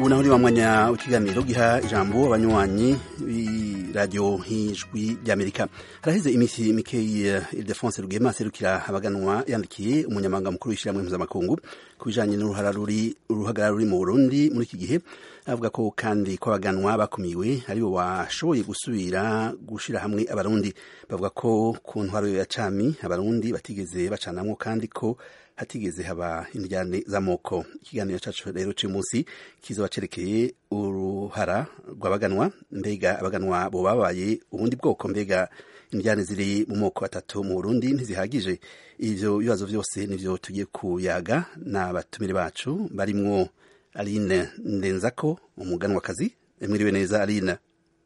ubu naho ni wa mwanya w'ikiganiro giha ijambo abanywanyi b'iradiyo nk'ijwi ry'amerika haraheze iminsi mikeyi ildefonse rugema aserukira abaganwa yandikiye umunyamabanga mukuru w'ishyirahamwe mpuzamakungu ku bijanye n'uruhagarara ruri mu burundi muri iki gihe avuga ko kandi ko abaganwa bakumiwe aribo bashoboye gusubira gushira hamwe abarundi bavuga ko ku ntwaro ya cami abarundi batigeze bacanamwo kandi ko hatigeze haba indyane z'amoko ikiganiro cacu rero c'uyu munsi kizoba cerekeye uruhara rw'abaganwa mbega abaganwa bo babaye ubundi bwoko mbega indyane ziri mu moko atatu mu burundi ntizihagije ivyo bibazo vyose nivyo tugiye kuyaga n'abatumire bacu barimwo aline ndenzako umuganwakazi mwiriwe neza aline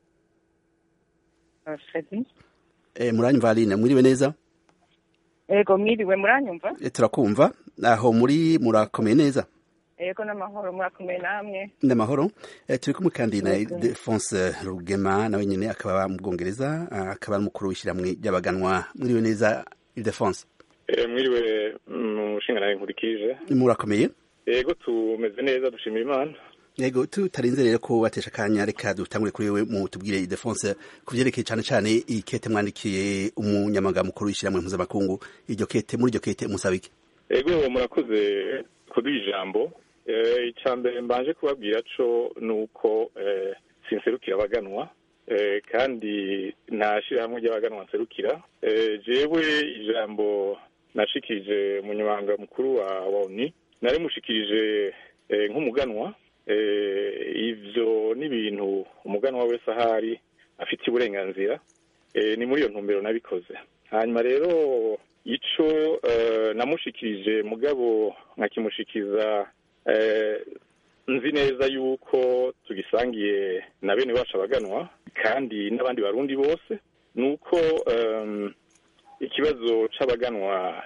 e, muranyumva aline mwiriwe neza ego mwiriwe muranyumva e, turakumva aho muri murakomeye neza ego n'amahoro murakomeye namwe n'amahoro e, turi kumwe kandi na Defonse Rugema nawe nyene akaba mu Bwongereza akaba ari umukuru w'ishyirahamwe ry'abaganwa mwiriwe neza Defonse e, mwiriwe mushinga nawe nkurikije murakomeye ego tumeze neza dushimira imana yego tutarinze rero ko batesha akanya reka dutangure kuri wewe mu tubwire Idefonse ku vyerekeye cane cane ikete mwandikiye umunyamaganga mukuru w'ishyirahamwe mpuzamakungu iryo kete muri iryo kete musaba iki ego murakoze kuduha ijambo icya mbere mbanje kubabwira co ni uko sinserukira abaganwa kandi nta shyirahamwe ry'abaganwa nserukira jewe ijambo nashikirije umunyamabanga mukuru wa oni narimushikirije nk'umuganwa ivyo ni ibintu umuganwa wese ahari afite uburenganzira ni muri iyo ntumbero nabikoze hanyuma rero ico namushikirije mugabo nkakimushikiza nzi neza yuko tugisangiye na bene bacu abaganwa kandi n'abandi barundi bose ni uko ikibazo c'abaganwa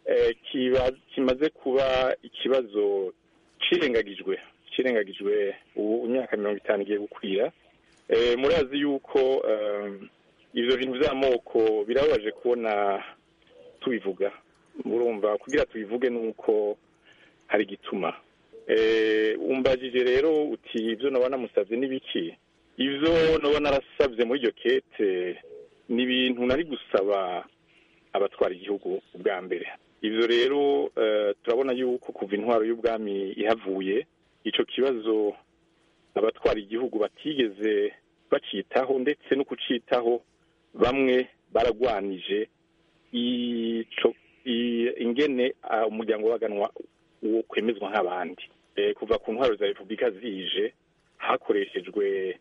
kimaze kuba ikibazo cirengagijwe cirengagijwe ubu imyaka mirongo itanu igiye gukwira murazi yuko ivyo bintu vy'amoko birababaje kubona tubivuga murumva kugira tubivuge nuko hari igituma umbajije rero uti ivyo naba namusavye n'ibiki ivyo naba narasavye muri iryo kete ni ibintu nari gusaba abatwara igihugu ubwa mbere ivyo rero turabona yuko kuva intwaro y'ubwami ihavuye ico kibazo abatwara igihugu batigeze bacitaho ndetse no kucitaho bamwe baragwanije ico ingene umuryango w'abaganwa wo kwemezwa nk'abandi kuva ku ntwaro za repubulika zije hakoreshejwe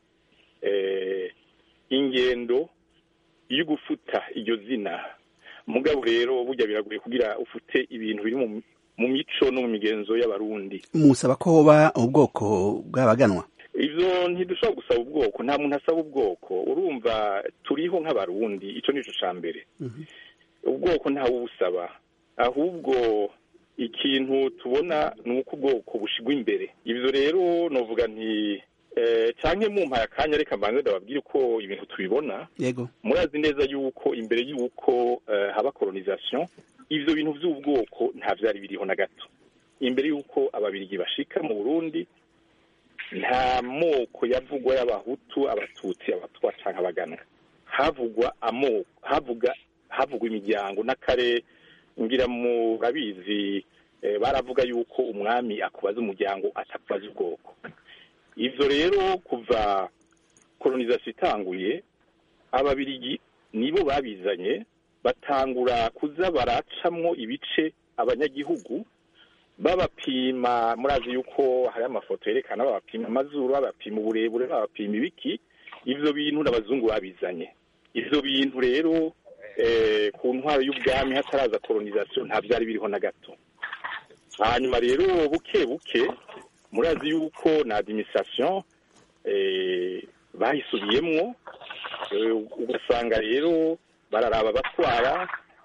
ingendo yo gufuta iryo zina mugabo rero burya biragoye kugira ufute ibintu biri mu mico no mu migenzo y'abarundi musaba ko hoba ubwoko bw'abaganwa ivyo ntidushobora gusaba ubwoko nta muntu asaba ubwoko urumva turiho nk'abarundi ico nico ca mbere ubwoko ntawe ubusaba ahubwo ikintu tubona ni uko ubwoko bushigwa imbere ivyo rero novuga nti canke mumpaye akanya reka mbanze ndababwire uko ibintu tubibona yego murazi neza yuko imbere yuko haba kolonisation ivyo bintu vy'ubwoko nta vyari biriho na gato imbere yuko ababirigi bashika mu burundi nta moko yavugwa y'abahutu abatutsi abatwa canke abaganwa havugwa amoko havuga havugwa imiryango n'akare ngira murabizi baravuga yuko umwami akubaza umuryango atakubaza ubwoko ivyo rero kuva kolonisation itanguye ababirigi nibo babizanye batangura kuza baracamwo ibice abanyagihugu babapima murazi yuko hari amafoto yerekana babapima amazuru babapima uburebure babapima ibiki ivyo bintu n'abazungu babizanye ivyo bintu rero ku ntwaro y'ubwami hataraza kolonisation nta vyari biriho na gato hanyuma rero buke buke murazi yuko na administration bahisubiyemwo ugasanga rero bararaba abatwara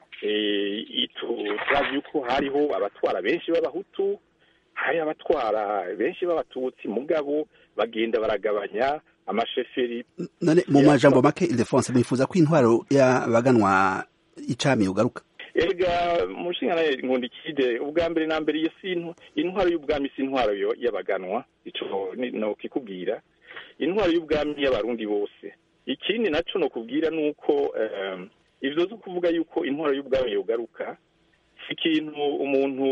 turazi yuko hariho abatwara benshi b'abahutu hari abatwara benshi b'abatutsi mugabo bagenda baragabanya amasheferi none mu majambo make Ildefonse mwifuza ko intwaro y'abaganwa icami ugaruka erega mushinga nawe nkundikide ubwa mbere na mbere iyo si intwaro y'ubwami si intwaro y'abaganwa ico no kikubwira intwaro y'ubwami y'abarundi bose ikindi naco no kubwira nuko ivyo zo kuvuga yuko intwaro y'ubwami yogaruka si ikintu umuntu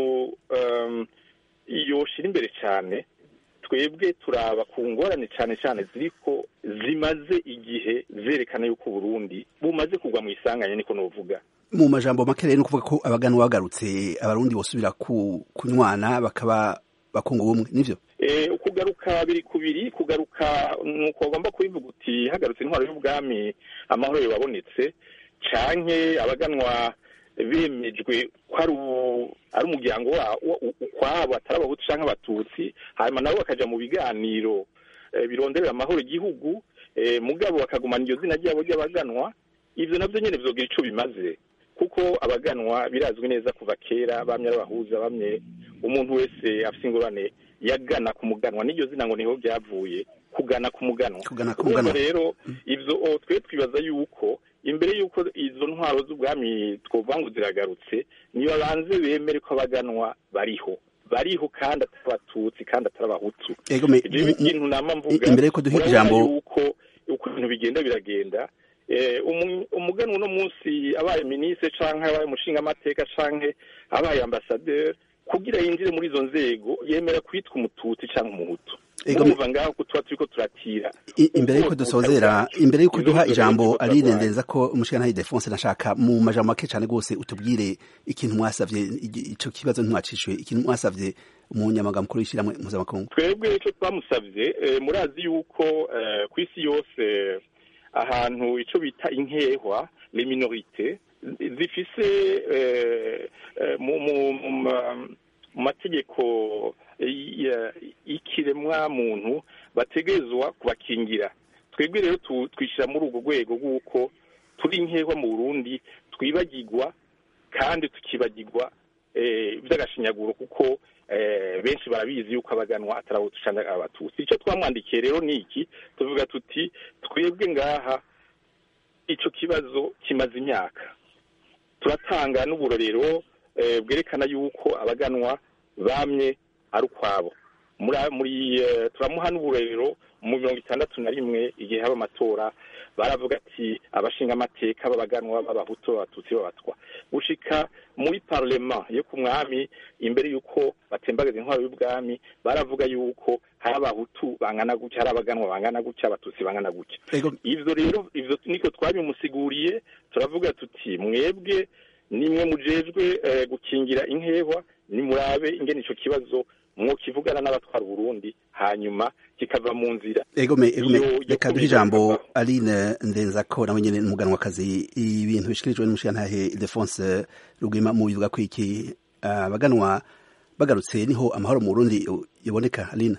yoshira imbere cyane twebwe turaba ku ngorane cyane cyane ziriko zimaze igihe zerekana yuko Burundi bumaze kugwa mu isanganya niko novuga mu majambo make rero kuvuga ko abagana bagarutse abarundi bosubira ku kunywana bakaba bakunga ubumwe nivyo eh ukugaruka biri kubiri kugaruka nuko bagomba kubivuga uti hagarutse intwaro y'ubwami amahoro yabonetse canke abaganwa bemejwe ko ari umuryango ukwabo atari abahutu canke abatutsi hanyuma nabo bakaja mu biganiro bironderera amahoro igihugu mugabo bakagumana iryo zina ryabo ry'abaganwa ivyo navyo nyene vyogira ico bimaze kuko abaganwa birazwi neza kuva kera bamye arabahuza bamye umuntu wese afise ingorane yagana ku muganwa n'iryo zina ngo niho byavuye kugana ku muganwa urumva rero ivyo twe twibaza yuko imbere y'uko izo ntwaro z'ubwami twovuga ngo ziragarutse niba banze bemere ko abaganwa bariho bariho kandi atari abatutsi kandi atari abahutu ikintu nama mvuga imbere y'uko duha ijambo yuko uko ibintu bigenda biragenda umuganwa uno munsi abaye minisitiri canke abaye umushingamateka canke abaye ambasaderi kugira yinjire muri izo nzego yemera kwitwa umututsi canke umuhutu urumva ngaho ko tuba turiko turatira imbere y'uko dusozera imbere y'uko duha ijambo arirendeza ko umushingantahe defonse nashaka mu majambo make cane rwose utubwire ikintu mwasavye ico kibazo ntimwacishuye ikintu mwasavye umunyamaga mukuru w'ishyirahamwe mpuzamakungu twebwe ico twamusavye murazi yuko kw'isi yose ahantu ico bita inkehwa les minorités zifise mu mategeko y'ikiremwa muntu bategerezwa kubakingira twebwe rero twishyira muri urwo rwego rw'uko turi inkehwa mu burundi twibagirwa kandi tukibagirwa by'agashinyaguro kuko benshi barabizi yuko abaganwa atari abo ducana abatutsi icyo twamwandikiye rero ni iki tuvuga tuti twebwe ngaha icyo kibazo kimaze imyaka turatanga n'uburorero bwerekana yuko abaganwa bamye ari ukwabo muri turamuha n'uburorero mu mirongo itandatu na rimwe igihe haba amatora baravuga ati abashinga amateka b'abaganwa b'abahutu b'abatutsi b'abatwa gushika muri parlema yo ku mwami imbere y'uko batembagaza intwaro y'ubwami baravuga yuko hari abahutu bangana gutya hari abaganwa bangana gutya abatutsi bangana gutya ivyo rero ivyo niko twabimusiguriye turavuga tuti mwebwe nimwe mujejwe gukingira inkehwa nimurabe ingene ico kibazo mwokivugana n'abatwara Burundi hanyuma kikava mu nzira egome egome reka duhe ijambo Aline Ndenzako nawe nyene n'umuganwakazi ibintu bishikirijwe n'umushirantahe Ildefonse Rugwima mu bivuga ko iki abaganwa bagarutse niho amahoro mu Burundi yaboneka Aline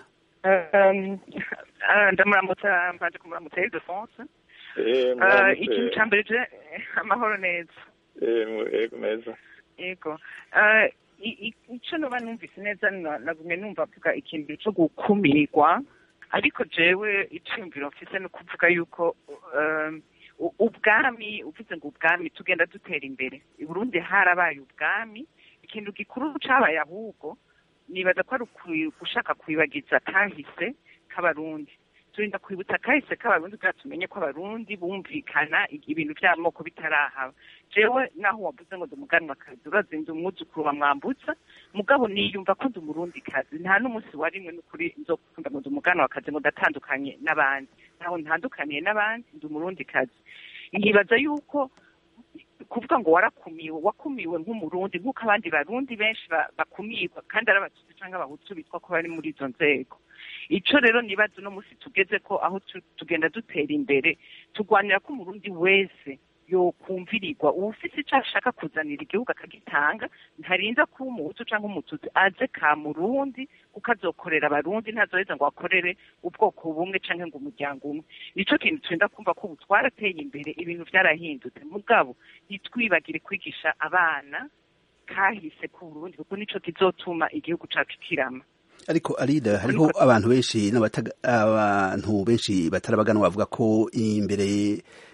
ndamuramutsa mbanje kumuramutsa Ildefonse ikintu ca mbere je amahoro neza ego meza yego icyo nuba numvise neza nagumye numva avuga ikintu cyo gukumirwa ariko jewe icyumviro mfise ni ukuvuga yuko ubwami uvuze ngo ubwami tugenda dutera imbere i burundi harabaye ubwami ikintu gikuru cabaye ahubwo nibaza ko ari gushaka kwibagiza kahise k'abarundi turinda kwibutsa kahise k'abarundi kugira tumenye ko abarundi bumvikana ibintu by'amoko bitarahaba jewe naho wavuze ngo ndi umuganwakazi urazi ndi umwuzukuru wa mwambutsa mugabo niyumva ko ndi umurundikazi nta n'umunsi wa rimwe n'ukuri nzokunda ngo ndi umuganwakazi ngo ndatandukanye n'abandi ntaho ntandukaniye n'abandi ndi umurundikazi nkibaza yuko kuvuga ngo warakumiwe wakumiwe nk'umurundi nk'uko abandi barundi benshi bakumirwa kandi ari abatutsi cyangwa abahutu bitwa ko bari muri izo nzego ico rero nibaza uno munsi tugeze ko aho tugenda dutera imbere turwanira ko umurundi wese yokumvirirwa uwufise ico ashaka kuzanira igihugu akagitanga ntarinda kuba umuhutu canke umututsi aze ka murundi kuko azokorera abarundi ntazoheza ngo akorere ubwoko bumwe canke ngo umuryango umwe nico kintu turinda kumva ko ubu twarateye imbere ibintu vyarahindutse mugabo ntitwibagire kwigisha abana kahise ku burundi kuko nico kizotuma igihugu cacu kirama ariko arida hariho abantu benshi abantu benshi batarabaganwa bavuga ko imbere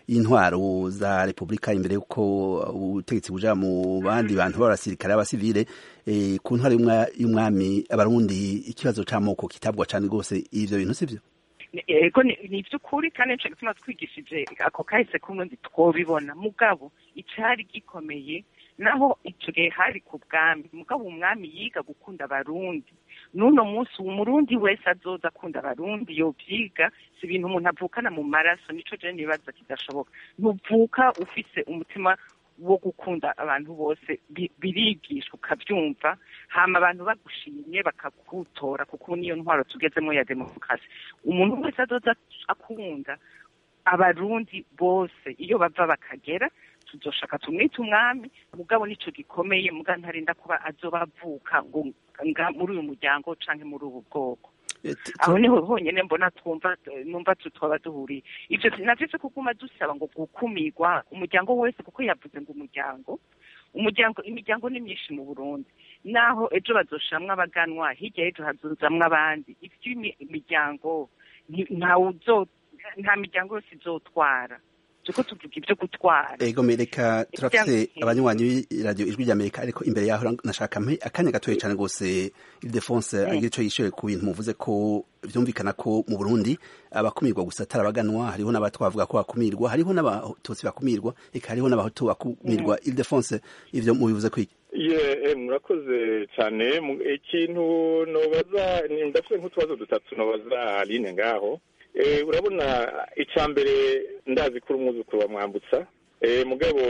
y'intwaro za repubulika imbere y'uko ubutegetsi buja mu bandi bantu b'abasirikare b'abasivile ku ntwaro y'umwami abarundi ikibazo c'amoko kitabwa cane rwose ivyo bintu sivyo ego ni ivy'ukuri kandi nico gituma twigishije ako kahise k'umurundi twobibona mugabo icari gikomeye naho ico gihe hari ku bwami mugabo umwami yiga gukunda abarundi n'uno munsi umurundi wese azoza akunda abarundi yovyiga si ibintu umuntu avukana mu maraso nico je nibaza kidashoboka ntuvuka ufise umutima wo gukunda abantu bose birigishwa ukabyumva hama abantu bagushimye bakagutora kuko niyo ntwaro tugezemo ya demokarasi umuntu wese azoza akunda abarundi bose iyo bava bakagera tuzoshaka tumwite umwami mugabo nico gikomeye muga ntarinda kuba azoba avuka ngo muri uyu muryango canke muri ubu bwoko aho niho honyine mbona twumva numva twaba duhuriye ivyo navyo vyo kuguma dusaba ngo gukumirwa umuryango wese kuko yavuze ngo umuryango umuryango imiryango ni myinshi mu burundi naho ejo bazoshamwo abaganwa hirya y'ejo hazuzamwo abandi ivy'imiryango ntawe nta miryango yose izotwara turiko tuvuga ibyo gutwara ego mereka turafise abanywanyi b'iradiyo ijwi rya amerika ariko imbere yaho nashaka mpe akanya gatoya cane rwose ildefonse agira ico yishuye ku bintu muvuze ko vyumvikana ko mu burundi abakumirwa gusa atari abaganwa hariho n'abatwavuga ko bakumirwa hariho n'abatutsi bakumirwa eka hariho n'abahutu bakumirwa ildefonse ivyo mubivuze kwiki ye murakoze cyane ikintu nobaza ndafite nk'utubazo dutatu nobaza aline ngaho urabona icya mbere ndazi ko uri umwuzukuru wa mwambutsa mugabo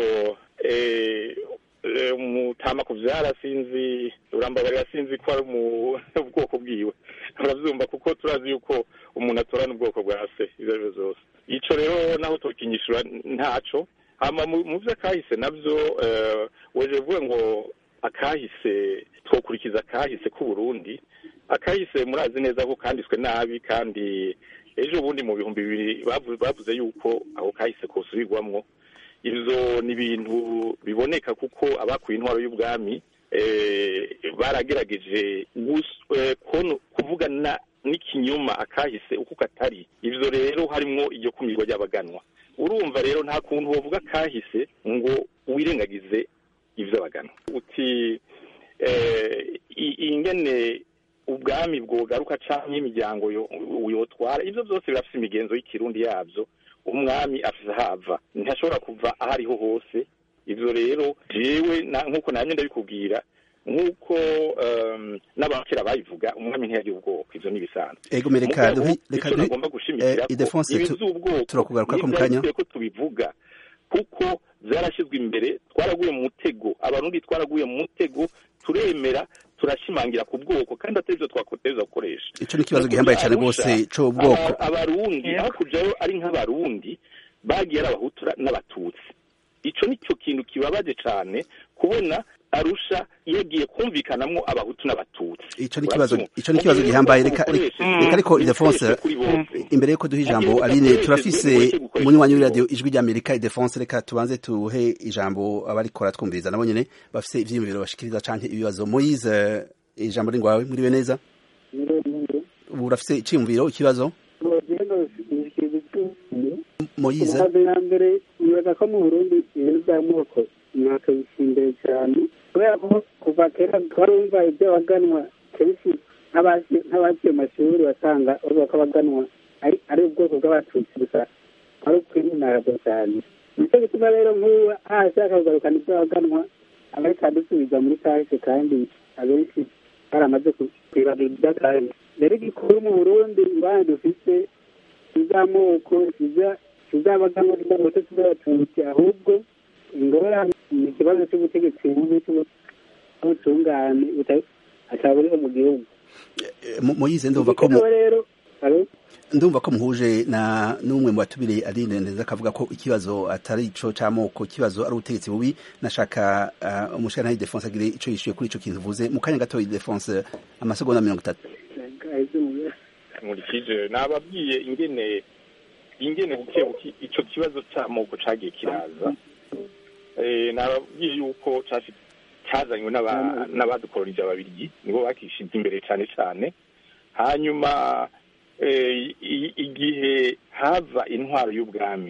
umutama kubyara sinzi urambabarira sinzi ko ari mu bwoko bwiwe urabyumva kuko turazi yuko umuntu atorana ubwoko bwa se ibyo ari byo zose icyo rero naho tukinyishura ntaco hama mu byo akahise nabyo weje vuga ngo akahise twokurikiza akahise k'uburundi akahise murazi neza ko kanditswe nabi kandi ejo bundi mu bihumbi bibiri bavuze yuko aho kahise kosubirwamwo ivyo ni ibintu biboneka kuko abakuye intwaro y'ubwami baragerageje kuvuga n'ikinyoma akahise uko katari ivyo rero harimwo iryo kumirwa ry'abaganwa urumva rero nta kuntu wovuga kahise ngo wirengagize ivy'abaganwa uti ingene ubwami bwogaruka canke imiryango yotwara ivyo vyose birafise imigenzo y'ikirundi yavyo umwami afise ahava ntashobora kuva aho ariho hose ivyo rero jewe nk'uko namye ndabikubwira nk'uko n'abakera bayivuga umwami ntiyagira ubwoko ivyo nibisanzwe ego mereka reka agomba gushimikira ko ibiz'ubwoko turakugaruka ko mu kanya ko tubivuga kuko zarashyizwe imbere twaraguye mu mutego abarundi twaraguye mu mutego turemera turashimangira ku bwoko kandi atari byo twakoteza gukoresha ico ni ikibazo gihambaye cyane rwose c'ubwoko abarundi aho kujayo ari nk'abarundi bagiye ari abahutu n'abatutsi ico nicyo kintu kibabaje cane kubona arusha yagiye kumvikanamwo abahutu n'abatutsi ico ni kibazo ico ni kibazo gihambaye reka reka ariko Ildefonse imbere yuko duha ijambo Aline turafise umunywanyi w'iradio ijwi rya Amerika Ildefonse reka tubanze tuhe ijambo abarikora twumviriza nabo nyene bafise ivyiyumviro bashikiriza canke ibibazo Moise ijambo ringwawe muriwe neza ubu urafise iciyumviro ikibazo Moise mbere nibaza ko mu Burundi ibintu by'amoko mwakabisha imbere cyane kubera ko kuva kera twarumva ibyo baganwa kenshi nk'abagiye amashuri basanga bavuga ko abaganwa ari ubwoko bw'abatutsi gusa ari ukwinarabwo cyane nicyo gituma rero nk'ubu ahashaka kugarukana ibyo baganwa abariko adusubiza muri kahise kandi abenshi baramaze kwibagirwa iby'akahise rero igikuru mu burundi ingwani dufise iz'amoko izabaganwa iz'abato z'abatutsi ahubwo ingorane ni ikibazo cy'ubutegetsi bubi cy'ubutungane ataburiho mu gihugu moyize ndumva ko ndumva ko muhuje na n'umwe mu batubire Aline neza akavuga ko ikibazo atari ico c'amoko ikibazo ari ubutegetsi bubi nashaka uh, umushana Ildefonse agire ico yishuye kuri ico kintu uvuze mu kanya gato Ildefonse amasegonda mirongo itatu nkurikije nababwiye ingene ingene buke buke ico kibazo c'amoko cagiye kiraza eh nababwiye yuko cyazanywe n'abadukolonije ababirigi nibo bakishize imbere cyane cyane hanyuma igihe hava intwaro y'ubwami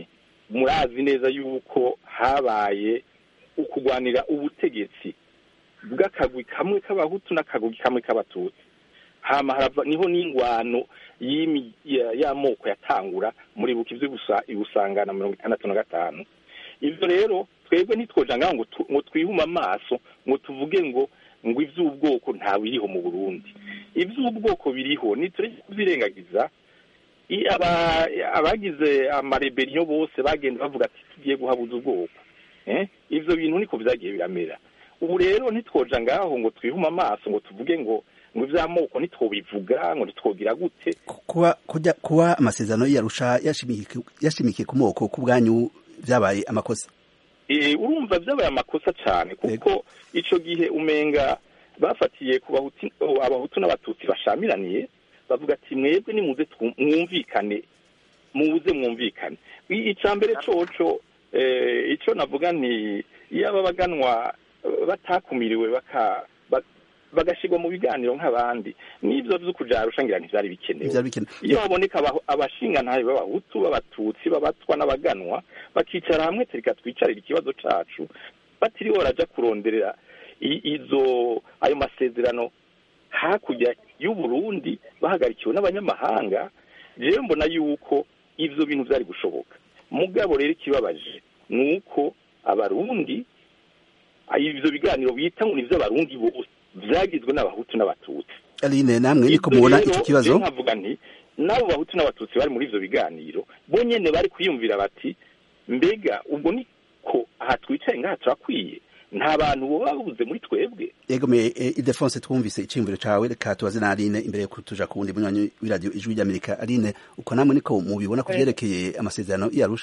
murazi neza yuko habaye ukugwanira ubutegetsi bw'akagwi kamwe k'abahutu n'akagwi kamwe k'abatutsi hama harava niho n'ingwano y'imi- ya- y'amoko yatangura muri buka ivyo gusa ibusangana mirongo itandatu na gatanu ivyo rero twebwe ntitwoja ngaho ngo tu- ngo twihume amaso ngo tuvuge ngo ngo ivy'ubwoko nta biriho mu burundi ivy'ubwoko biriho nitureke kubirengagiza i- aba- abagize amareberiyo bose bagenda bavuga ati tugiye guhabuza ubwoko eh? ivyo bintu niko vyagiye biramera ubu rero ntitwoja ngaho ngo twihume amaso ngo tuvuge ngo ngo ivy'amoko ntitwobivuga ngo ntitwogira gute kuba kujya kuba amasezerano y'Arusha yashimikiye yashimikiye ku moko ku bwanyu byabaye amakosa Eh, urumva vyabaye amakosa cane kuko ico gihe umenga bafatiye ku bahutu abahutu n'abatutsi bashamiraniye bavuga ati mwebwe nimuze twu- mwumvikane muze mwumvikane I- ica mbere coco eh, ico navuga nti iyo aba baganwa eh, batakumiriwe baka ba- bagashirwa mu biganiro nk'abandi n'ivyo vyo kuja Arusha ngira ntivyari bikenewe byari bikenewe iyo haboneka aba- abashingantahe b'abahutu b'abatutsi b'abatwa n'abaganwa bakicara hamwe tereka twicarira ikibazo cacu batiriwe baraja kuronderera i- izo ayo masezerano hakurya y'uburundi bahagarikiwe n'abanyamahanga jewe mbona yuko ivyo bintu vyari gushoboka mugabo rero ikibabaje ni uko abarundi ivyo biganiro bita ngo ni ivy'abarundi bose vyagizwe n'abahutu n'abatutsi Aline namwe niko Ibyo mubona rero, iki kibazo rero nkavuga nti n'abo bahutu n'abatutsi bari muri ivyo biganiro bo nyene bari kwiyumvira bati mbega ubwo niko aha twicaye ngaha turakwiye nta bantu boba babuze muri twebwe yego me eh, Ildefonse twumvise iciyumviro cawe reka tubaze na Aline imbere yuko tuja ku wundi munywanyi w'iradio ijwi ry'Amerika Aline uko namwe niko mubibona ku vyerekeye amasezerano y'Arusha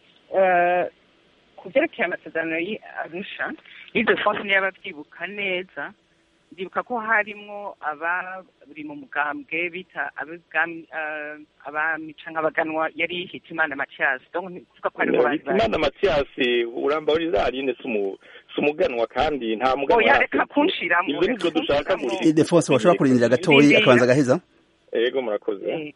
Eh, ku byerekeye amasezerano y'arusha izo fonse niyo ababyibuka neza ndibuka ko harimwo abari mu mugambwe bita ab'ibwami, eh, abami canke abaganwa yari hitimana matiyasi donc ni kuvuga ko hariho bari bari imana matiyasi urambabariza aline si umu- si umuganwa kandi nta muganwa oya yari reka afite. kunshiramo ivyo nivyo dushaka muri Ildefonse washobora kurindira gatoyi Ndindira. akabanza agaheza yego murakoze Eh,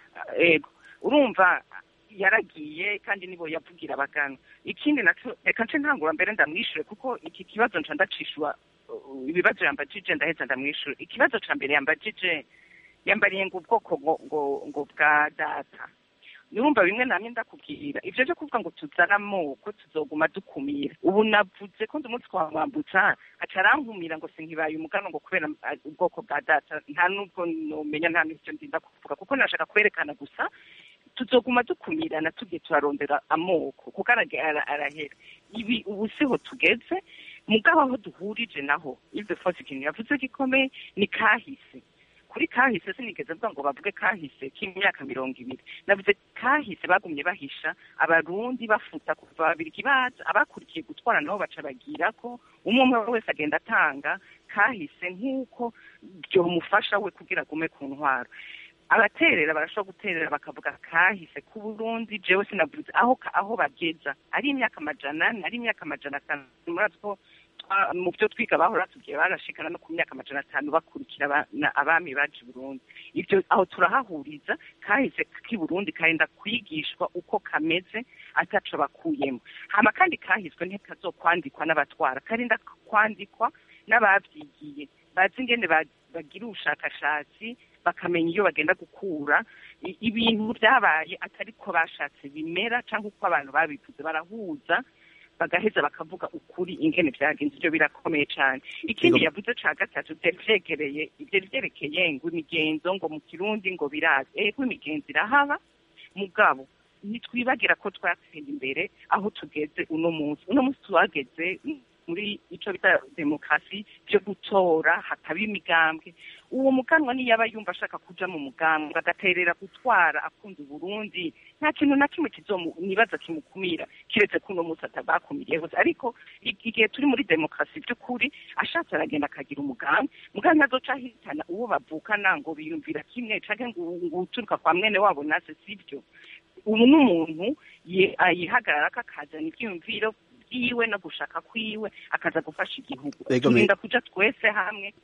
ego urumva yaragiye kandi nibo yavugira abaganga ikindi naco reka nce ntangura mbere ndamwishure kuko iki kibazo nca ndacishwa uh, ibibazo yambajije ndaheza ndamwishure ikibazo ca mbere yambajije yambariye ngo ubwoko ngo ngo ngo bwa data nurumva bimwe namye ndakubwira ivyo vyo kuvuga ngo tuzana amoko tuzoguma dukumira ubu navuze ko ndi umunsi kwa mwambutsa aca arankumira ngo sinkibaye umugano ngo kubera ah, ubwoko bwa data nta nubwo nomenya nta n'ivyo ndinda kuvuga kuko nashaka kwerekana gusa tuzoguma dukumirana tugiye turarondera amoko kuko arage- ara- arahera ibi ubu siho tugeze mugabo aho duhurije naho ive fose ikintu yavuze gikomeye ni kahise kuri kahise sinigeze mvuga ngo bavuge kahise k'imyaka mirongo ibiri navuze kahise bagumye bahisha abarundi bafuta kuva babiriki baza abakurikiye gutwara nabo baca bagira ko umwe umwe wese agenda atanga kahise nk'uko byomufasha we kugira agume ku ntwaro abaterera barashobora guterera bakavuga kahise ku Burundi jewe sinavuze aho aho bageza ari imyaka amajana ane ari imyaka amajana atanu murazi ko twa- mu byo twiga bahora tugiye barashikana no ku myaka amajana atanu bakurikira aba- na- abami baje i Burundi ibyo aho turahahuriza kahise k'i Burundi karenda kwigishwa uko kameze ataco bakuyemo hama kandi kahiswe ntikazokwandikwa n'abatwara karinda kwandikwa n'abavyigiye bazi ingene ba- bagira ubushakashatsi bakamenya iyo bagenda gukura i- ibintu byabaye atari ko bashatse bimera cyangwa uko abantu babivuze barahuza bagaheza bakavuga ukuri ingene byagenze ibyo birakomeye cyane ikindi Yego. yavuze ca gatatu byari vyegereye ibyo vyerekeye ngo imigenzo ngo mu kirundi ngo birazi ego imigenzo irahaba mugabo ntitwibagira ko twatsinda imbere aho tugeze uno munsi uno munsi tuhageze muri ico bita demokarasi byo gutora hakaba imigambwe uwo muganwa niyaba yumva ashaka kuja mu mugambwe agaterera gutwara akunda uburundi nta kintu na kimwe kizomu nibaza kimukumira kiretse ko uno munsi atabakumiriye hose ariko i- igihe turi muri demokarasi by'ukuri ashatse aragenda akagira umugambi mugambi ntazoca ahitana uwo bavukana ngo biyumvira kimwe canke ngo ngo uturuka kwa mwene wabo nase sivyo ubu n'umuntu ye- yihagararako akazana ivyiyumviro vyiwe no gushaka kwiwe akaza gufasha igihugu Ego, me- turinda kuja twese hamwe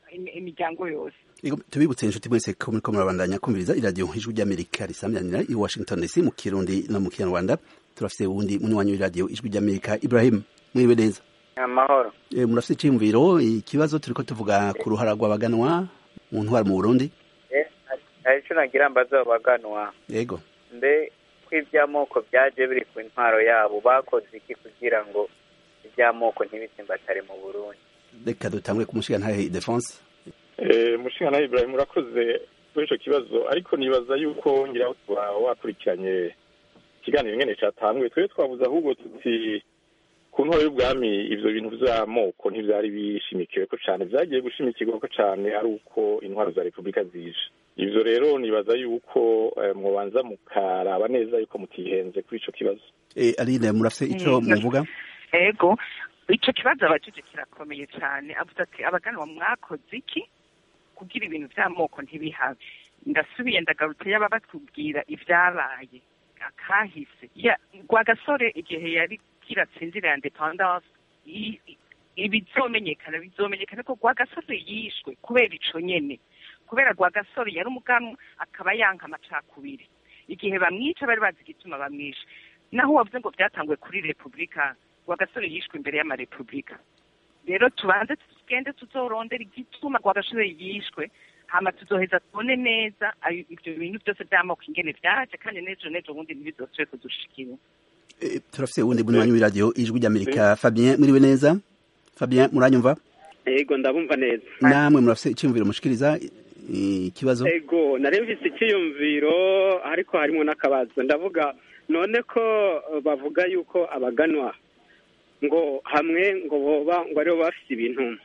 imiryango yose tubibutse inshuti mwese ko muriko murabandanya kumviriza iradiyo ijwi ry'amerika risamyanira i washington dc mu kirundi no mu kinyarwanda turafise uwundi munywanyi w'iradiyo ijwi ry'amerika ibrahim mwiwe neza amahoro e, murafise iciyumviro ikibazo turiko tuvuga ku ruhara rw'abaganwa mu ntwara mu burundi hari ico nagira mbaza abaganwa yego mbe ko ivy'amoko vyaje biri ku ntwaro yabo bakoze iki kugira ngo ivy'amoko ntibitsimbatare mu burundi reka dutangure kumushigantahe defense umushinga Ibrahim urakoze kuri icyo kibazo ariko nibaza yuko ngira wakurikiranye ikiganiro nyine cyatanzwe twe twabuze ahubwo tuti ku ntwaro y'ubwami ibyo bintu by'amoko ntibyari bishimikiwe ko cyane byagiye gushimikirwa ko cyane ari uko intwaro za repubulika zije ibyo rero nibaza yuko mubanza mukaraba neza yuko mutihenze kuri icyo kibazo aline murafite icyo muvuga ego icyo kibazo abajije kirakomeye cyane avuga ati abaganwa mwakoze iki kugira ibintu by'amoko ntibihabe ndasubiye ndagarutse yaba batubwira ibyabaye akahise rwagasore igihe yari kiratsinzira ya independance ibizomenyekana bizomenyekana ko rwagasore yishwe kubera ico nyene kubera rwagasore yari umuganwa akaba yanka amacakubiri igihe bamwica bari bazi igituma bamwisha naho wavuze ngo byatanguwe kuri repubulika rwagasore yishwe imbere y'amarepubulika rero tubanze tugende tuzorondera igituma rwagasore yishwe hama tuzoheza tubone neza ibyo bintu byose by'amoko ingene vyaje kandi n'ejo n'ejo bundi ntibizosubire kudushikira turafise uwundi munywanyi w'iradiyo ijwi ry'amerika fabien muriwe neza fabien muranyumva yego ndabumva neza namwe murafise icyumviro mushikiriza ikibazo yego nari mfise icyiyumviro ariko harimo n'akabazo ndavuga none ko bavuga yuko abaganwa ngo hamwe ngo boba ngo aribo bafise ibintu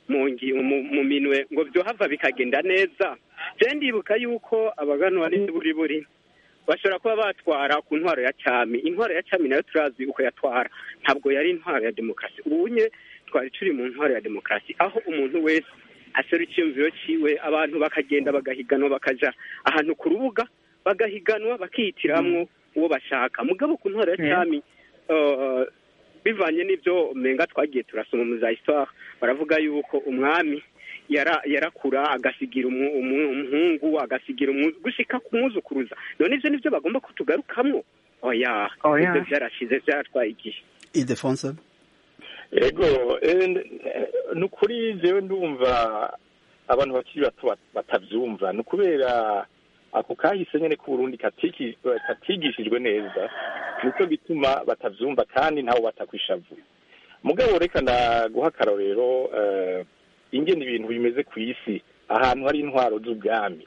mu minwe ngo byohava bikagenda neza je ndibuka yuko abaganwa ari buri buri bashobora kuba batwara ku ntwaro ya cami intwaro ya cami nayo turazi uko yatwara ntabwo yari intwaro ya demokarasi ubunye twari turi mu ntwaro ya demokarasi aho umuntu wese asera icyiyumviro ciwe abantu bakagenda bagahiganwa bakaja ahantu ku rubuga bagahiganwa bakihitiramwo uwo bashaka mugabo ku ntwaro ya cami bivanye n'ibyo menga twagiye turasoma mu za histoire baravuga yuko umwami yarakura agasigira umuhungu agasigira gushika kumwuzukuruza none ivyo nivyo bagomba kutugarukamwo oya ivyo vyarashize vyaratwaye igihe idefonse ego ni ukuri jewe ndumva abantu bakiri bato batavyumva ni ukubera ako kahise nyene k'uburundi katigishijwe neza nico gituma batavyumva kandi ntaho batakwishavu mugabo reka ndaguha akarorero ingene ibintu bimeze ku isi ahantu hari intwaro z'ubwami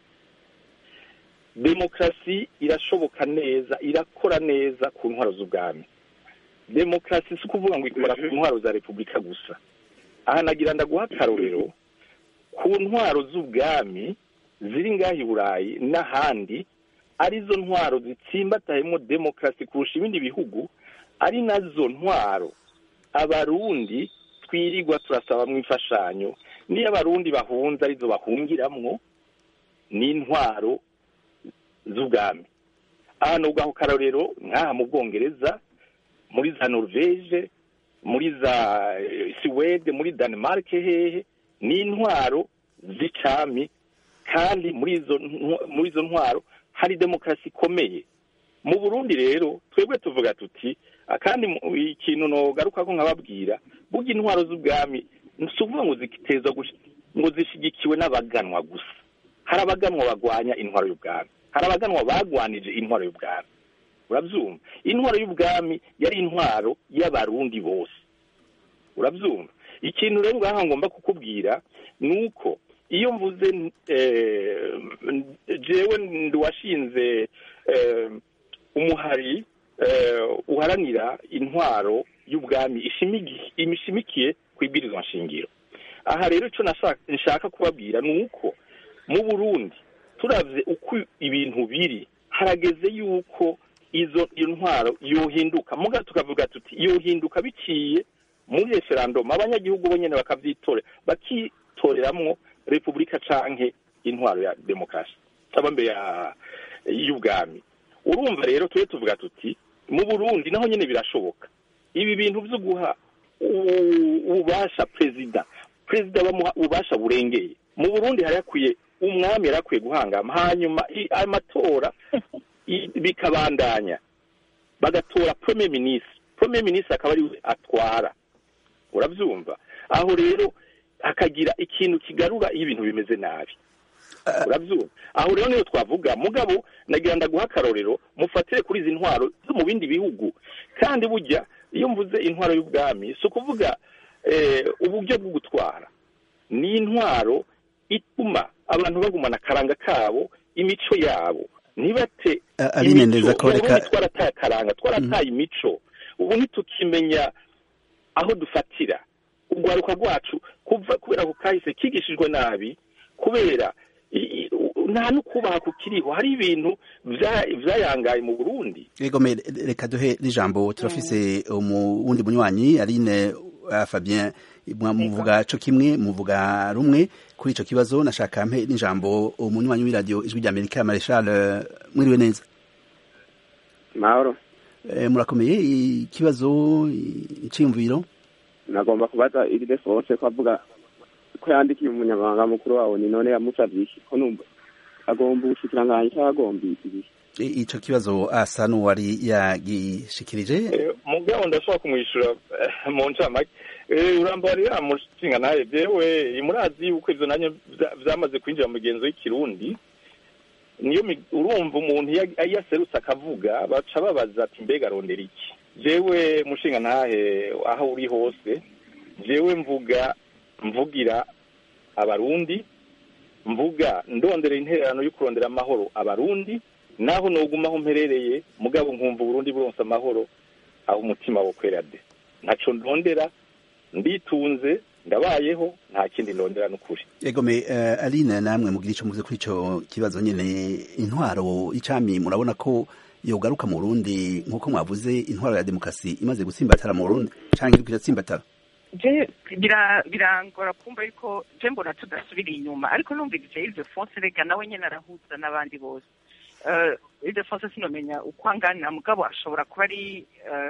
demokarasi irashoboka neza irakora neza ku ntwaro z'ubwami demokarasi si ukuvuga ngo ikora ku ntwaro za repubulika gusa aha nagira ndaguha akarorero ku ntwaro z'ubwami ziri ngaho i burayi n'ahandi arizo ntwaro zitsimbatayemo demokarasi kurusha ibindi bihugu ari nazo ntwaro abarundi twirirwa turasabamwo imfashanyo niyo abarundi bahunze arizo bahungiramwo n'intwaro z'ubwami ahantu ubwaho karorero nk'aha mu bwongereza muri za norvege muri za suwede muri denmark hehe n'intwaro z'icami kandi muri izo muri izo ntwaro hari demokarasi ikomeye mu burundi rero twebwe tuvuga tuti kandi ikintu nogaruka ko nkababwira burya intwaro z'ubwami si ukuvuga ngo zitezwa ngo zishyigikiwe n'abaganwa gusa hari abaganwa bagwanya intwaro y'ubwami hari abaganwa bagwanije intwaro y'ubwami urabyumva intwaro y'ubwami yari intwaro y'abarundi bose urabyumva ikintu rero ngaha ngomba kukubwira ni uko iyo mvuze jewe ndiwashinze umuhari uharanira intwaro y'ubwami ishimikiye ku ibwirizwa nshingiro aha rero icyo nshaka kubabwira ni uko mu burundi turabye uko ibintu biri harageze yuko izo iyo ntwaro yohinduka muga tukavuga tuti yohinduka biciye muri referandumu abanyagihugu bonyine bakavyitorera bakitoreramwo repubulika canke intwaro ya demokarasi cyangwa mbere y'ubwami urumva rero tube tuvuga tuti mu burundi naho nyine birashoboka ibi bintu byo guha ububasha perezida perezida bamuha ububasha burengeye mu burundi hari hakwiye umwami yari akwiye guhangama hanyuma amatora bikabandanya bagatora premier ministre premier ministre akaba ari we atwara urabyumva aho rero hakagira ikintu kigarura iyo ibintu bimeze nabi urabyumva aho rero niyo twavuga mugabo nagira ndaguha akarorero mufatire kuri izi ntwaro zo mu bindi bihugu kandi burya iyo mvuze intwaro y'ubwami si ukuvuga uburyo bwo gutwara ni intwaro ituma abantu bagumana akaranga kabo imico yabo ntibate arinendeza ko reka twarataye akaranga twarataye imico ubu ntitukimenya aho dufatira urwaruka rwacu kuva kubera ko kahise kigishijwe nabi kubera nta no kubaha kukiriho hari ibintu byayangaye mu burundi yego reka duhe n'ijambo turafise wundi munywanyi aline fabien muvuga co kimwe muvuga rumwe kuri ico kibazo nashaka mpe n'ijambo umunywanyi w'iradiyo ijwi rya amerika mareshal mwiriwe neza mahoro murakomeye ikibazo iciyumviro nagomba kubaza iride force ko avuga ko yandikiye umunyamabanga mukuru wawe ni none yamusavye iki ko numva agomba ubushikiranganji cyangwa agomba iki ico kibazo asa n'uwari yagishikirije mugabo ndashobora kumwishyura mu ncamake urambarira mushinga nawe jewe murazi yuko ivyo nanye vyamaze kwinjira mu migenzo y'ikirundi niyo urumva umuntu iyo aserutse akavuga baca babaza ati mbega arondera iki jewe mushinga ntahe aho uri hose jewe mvuga mvugira abarundi mvuga ndondera intererano yo kurondera amahoro abarundi naho nogumaho mperereye mugabo nkumva uburundi buronse amahoro aho umutima wo kwera de ntaco ndondera nditunze ndabayeho nta kindi ndondera n'ukuri egome uh, aline namwe mugira ico muvuze kuri ico kibazo nyene intwaro y'icami murabona ko yogaruka mu Burundi nkuko mwavuze intwaro ya demokrasi imaze gutsimbatara mu Burundi canke iriko iratsimbatara je birangora kumva yuko je mbona tudasubira inyuma ariko numvise Ilde Fonse rega nawe nyene arahuza n'abandi bose Ilde Fonse sinomenya uko angana mugabo ashobora kuba ari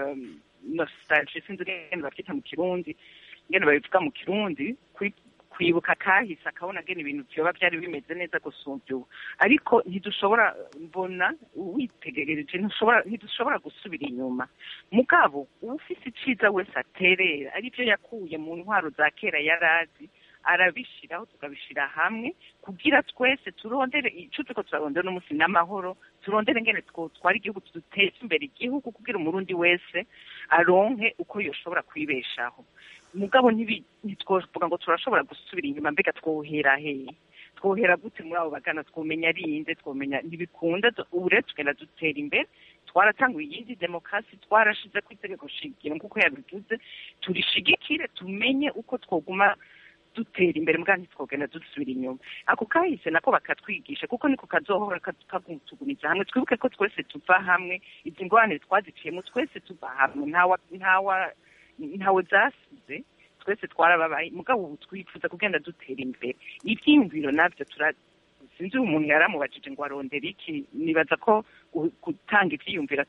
nostalgie sinzi ngene bavyita mu kirundi ngene babivuga mu kirundi kwibuka kahise akabona ngene ibintu vyoba vyari bimeze neza gusumvya ubu ariko ntidushobora mbona witegerereje ntidushobora gusubira inyuma mugabo uwufise iciza wese aterera arivyo yakuye mu ntwaro za kera yarazi arabishiraho tukabishira hamwe kugira twese turondere ico turiko turarondera n'umunsi n'amahoro turondere ngene twotwara igihugu tuduteze imbere igihugu kugira umurundi wese aronke uko yoshobora kwibeshaho mugabo ntitwovuga ngo turashobora gusubira inyuma mbega twohera hehe twohera gute muri abo bagana twomenya ari inde twomenya ntibikunda ubu rero tugenda dutera imbere twaratanguye iyindi demokarasi twarashize ku itegeko shingiro nk'uko yabivuze turishigikire tumenye uko twoguma dutera imbere mbwa ntitwogenda dusubira inyuma ako kahise nako bakatwigisha kuko niko kazohora kagutuguniza hamwe twibuke ko twese tuva hamwe izi ngorane twaziciyemo twese tuva hamwe ntawa ntawe zasize twese twarababaye mugabo ubu twifuza kugenda dutera imbere ibyiyumviro nabyo sinzi umuntu yaramubajije ngo arondera iki nibaza ko gutanga ibyiyumviro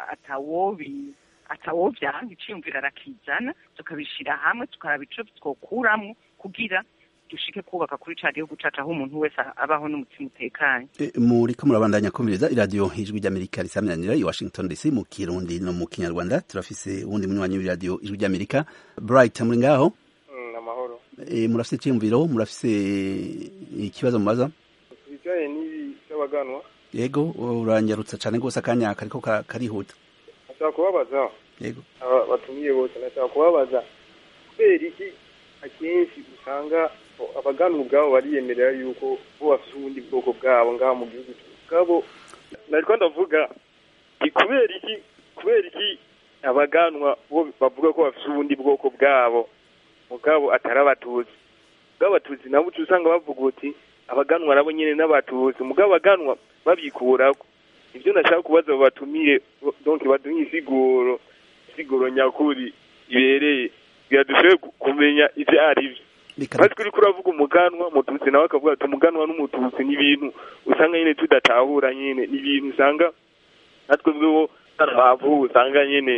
atawobi atawovyanga iciyumviro arakizana tukabishira hamwe tukaraba ico twokuramwo kugira dushike kubaka kuri ca gihugu cacu aho umuntu wese abaho n'umutima utekanye muriko murabandanya kumviriza iradiyo ijwi ry'amerika risamyanira i washington dc mu kirundi no mu kinyarwanda turafise uwundi munywanyi w'iradiyo ijwi ry'amerika bright muri ngaho amahoro murafise iciyumviro murafise ikibazo mubaza ibijanye n'ibi by'abaganwa yego uranyarutsa cane rwose akanya kariko karihuta nashaka kubabaza yego batumiye bose nashaka kubabaza kubera iki akenshi usanga abaganwa ubwabo bariyemerera yuko bo bafite ubundi bwoko bwabo ngaho mu gihugu bwabo nariko ndavuga ni kubera iki kubera iki abaganwa bo bavuga ko bafite ubundi bwoko bwabo mugabo atari abatutsi mugabo abatutsi nabo uca usanga bavuga uti abaganwa nabo nyene n'abatutsi mugabo abaganwa babikurako ivyo nashaka kubaza abo batumiye donc baduhe insiguro insiguro nyakuri ibereye kugira dushoboye kumenya ivyo ari vyo maze kuri kuravuga umuganwa mututsi nawe akavuga ati umuganwa n'umututsi ni ibintu usanga nyene tudatahura nyene ni ibintu usanga natwe bweho bavuwe usanga nyene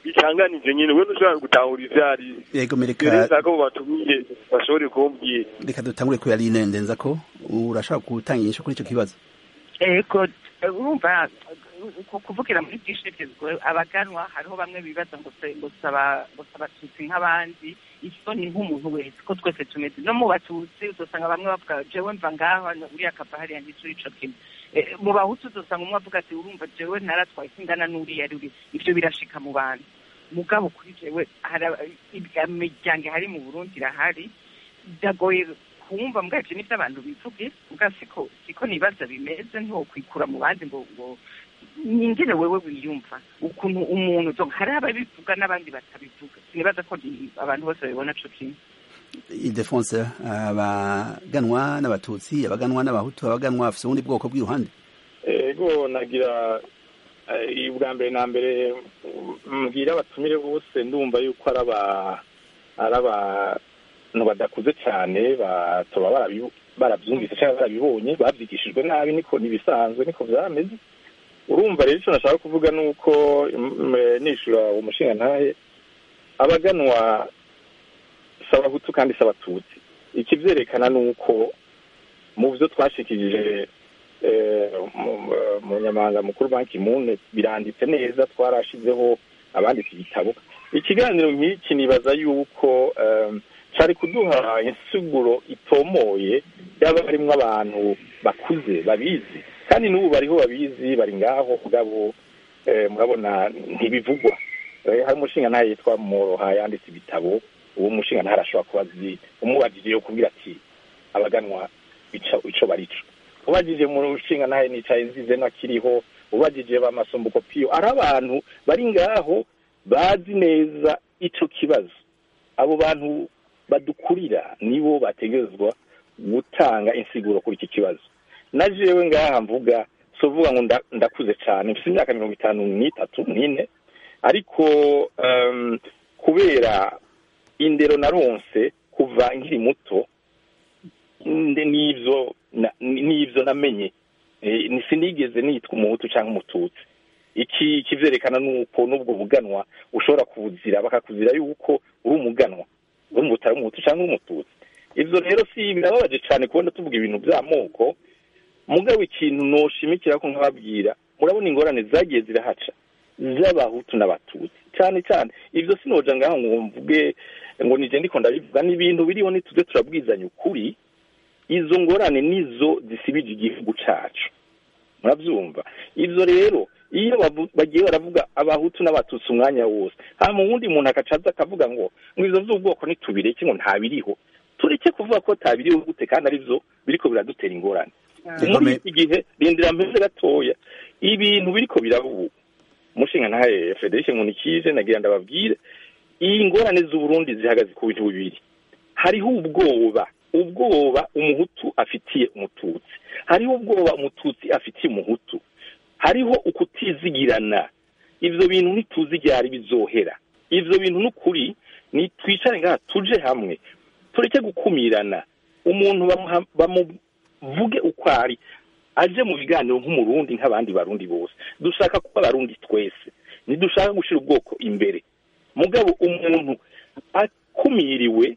bitanganije nyine we ntushobora gutahura ivyo ari yego rero mereka nshaka ko batumiye bashobore kumbwira reka dutangure ku yari ndenza ko urashaka gutanga inyishu kuri ico kibazo ego urumva ku- kuvugira muri byinshi bigezweho abaganwa hariho bamwe bibaza ngo se- ngo saba ngo saba abatutsi nk'abandi isoni nk'umuntu wese ko twese tumeze no mu batutsi uzosanga bamwe bavuga jewe mva ngaho uriya akava hariya ntituri ico kimwe Eh, mu bahutu uzosanga umwe avuga ati urumva jewe naratwaye singana n'uriya ruri ivyo birashika mu bantu mugabo kuri jewe hari aba- imiryango ihari mu burundi irahari biragoye kumva mbwa ivyo nivyo abantu bivuge mbwa siko siko nibaza bimeze ntiwokwikura mu bandi ngo ngo nyingene wewe wiyumva ukuntu umuntu donc hari ababivuga n'abandi batabivuga sinibaza ko ni- abantu bose babibona co kimwe idefonse abaganwa n'abatutsi abaganwa n'abahutu abaganwa bafise ubundi bwoko bw'iruhande ego nagira eh, ubwa mbere na mbere mbwira abatumire bose ndumva yuko ari aba ari abantu badakuze cyane batoba barabibu- barabyumvise cyangwa barabibonye babyigishijwe nabi niko ntibisanzwe niko byameze urumva rero icyo nashaka kuvuga ni uko mm, eh, nishura umushinga ntahe abaganwa si abahutu kandi si abatutsi ikibyerekana ni uko mu byo twashikirije eh, mu- mu nyamanga mukuru banki mune biranditse neza twarashizeho abanditse igitabo ikiganiro nk'iki nibaza yuko em, cari kuduha insiguro itomoye yaba harimwo abantu bakuze babizi kandi n'ubu bariho babizi bari ngaho mugabo eh, murabona ntibivugwa Eh, hari umushinga ntayo yitwa moroha yanditse ibitabo uwo mushinga ntayo arashobora kuba azi umubajije yo kubwira ati abaganwa ico ico barico ubajije mu rushinga nawe nicaye nzize nakiriho ubajije ba masumbuko piyo ari abantu bari ngaho bazi neza ico kibazo abo bantu badukurira nibo bategerezwa gutanga insiguro kuri iki kibazo na jewe ngaha mvuga sovuga ngo nda- ndakuze cyane mfite imyaka mirongo itanu n'itatu n'ine ariko um, kubera indero naronse kuva nkiri muto nde n'ivyo na- n'ivyo namenye Eh, ni- sinigeze nitwa umuhutu cyangwa umututsi iki kivyerekana nuko n'ubwo buganwa ushobora kubuzira bakakuzira yuko uri umuganwa uri umutari umuhutu cyangwa umututsi ivyo rero si birababaje cyane kubona tuvuga ibintu vy'amoko mugabo ikintu noshimikira ko nkababwira murabona ingorane zagiye zirahaca z'abahutu n'abatutsi cyane cyane ivyo sinoja ngaho ngo mvuge ngo nije ndiko ndabivuga n'ibintu biriho nituze turabwizanya ukuri izo ngorane nizo zisibije igihugu cacu muravyumva ivyo rero iyo bavu- bagiye baravuga abahutu n'abatutsi umwanya wose hama uwundi muntu akacaza akavuga ngo ngo ivyo vy'ubwoko ntitubireke ngo ntabiriho tureke kuvuga ko tabiriho gute kandi arivyo biriko biradutera ingorane muri iki gihe rindira mpeze gatoya ibintu biriko biraba ubu umushinga ntahe frederic nkunikije nagira ndababwire iyi ngorane z'uburundi zihagaze ku bintu bibiri hariho ubwoba ubwoba umuhutu afitiye umututsi hariho ubwoba umututsi afitiye umuhutu hariho ukutizigirana ivyo bintu ntituzi ryari bizohera ivyo bintu n'ukuri ni twicare ngaha tuje hamwe tureke gukumirana umuntu bamuha- bamuvuge uko ari aje mu biganiro nk'umurundi nk'abandi barundi bose dushaka kuba abarundi twese ntidushaka gushira ubwoko imbere mugabo umuntu akumiriwe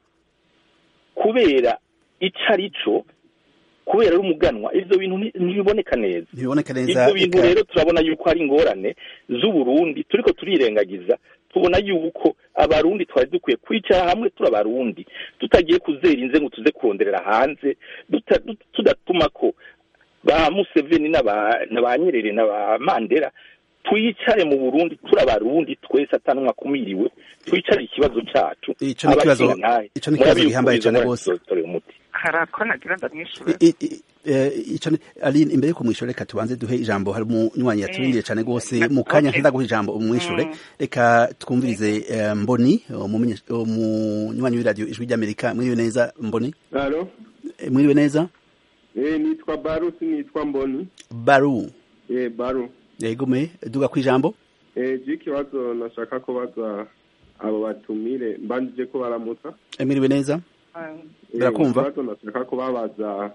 kubera ico ari co kubera ari umuganwa ivyo bintu nti- ntibiboneka neza ntibiboneka neza ivyo bintu eka- rero turabona yuko hari ingorane z'uburundi turiko turirengagiza tubona yuko abarundi twari dukwiye kwicara hamwe turi abarundi tutagiye kuzera inze ngo tuze kuronderera hanze duta- du- tudatuma ko ba museveni n'aba na ba nyerere na ba mandela twicare mu burundi turi abarundi twese atanumwe akumiriwe twicare ikibazo cacu Ico ni ikibazo- Abashingantahe, ico ni ikibazo murabizi gihambaye ko cane izo ngorane rwose. tuzotorera umuti hari ako nagira ndamwishure I- i- eh, ico ni- Aline imbere yuko mwishure reka tubanze duhe ijambo hari umunywanyi yaturindiye cane rwose mu kanya Okay. nkenda guha ijambo umwishure reka twumvirize eh, mboni umumenye- umunywanyi w'iradiyo ijwi ry'amerika mwiriwe neza mboni Halo, Eh, mwiriwe neza eh, nitwa Baru sinitwa Mboni. baru Eh, Baru. yego me duga ku ijambo Eh, je ikibazo nashaka kubaza abo batumire mbanjije ko baramutsa. Eh, mwiriwe neza Eh, Barakumva? Ikibazo nashaka kubabaza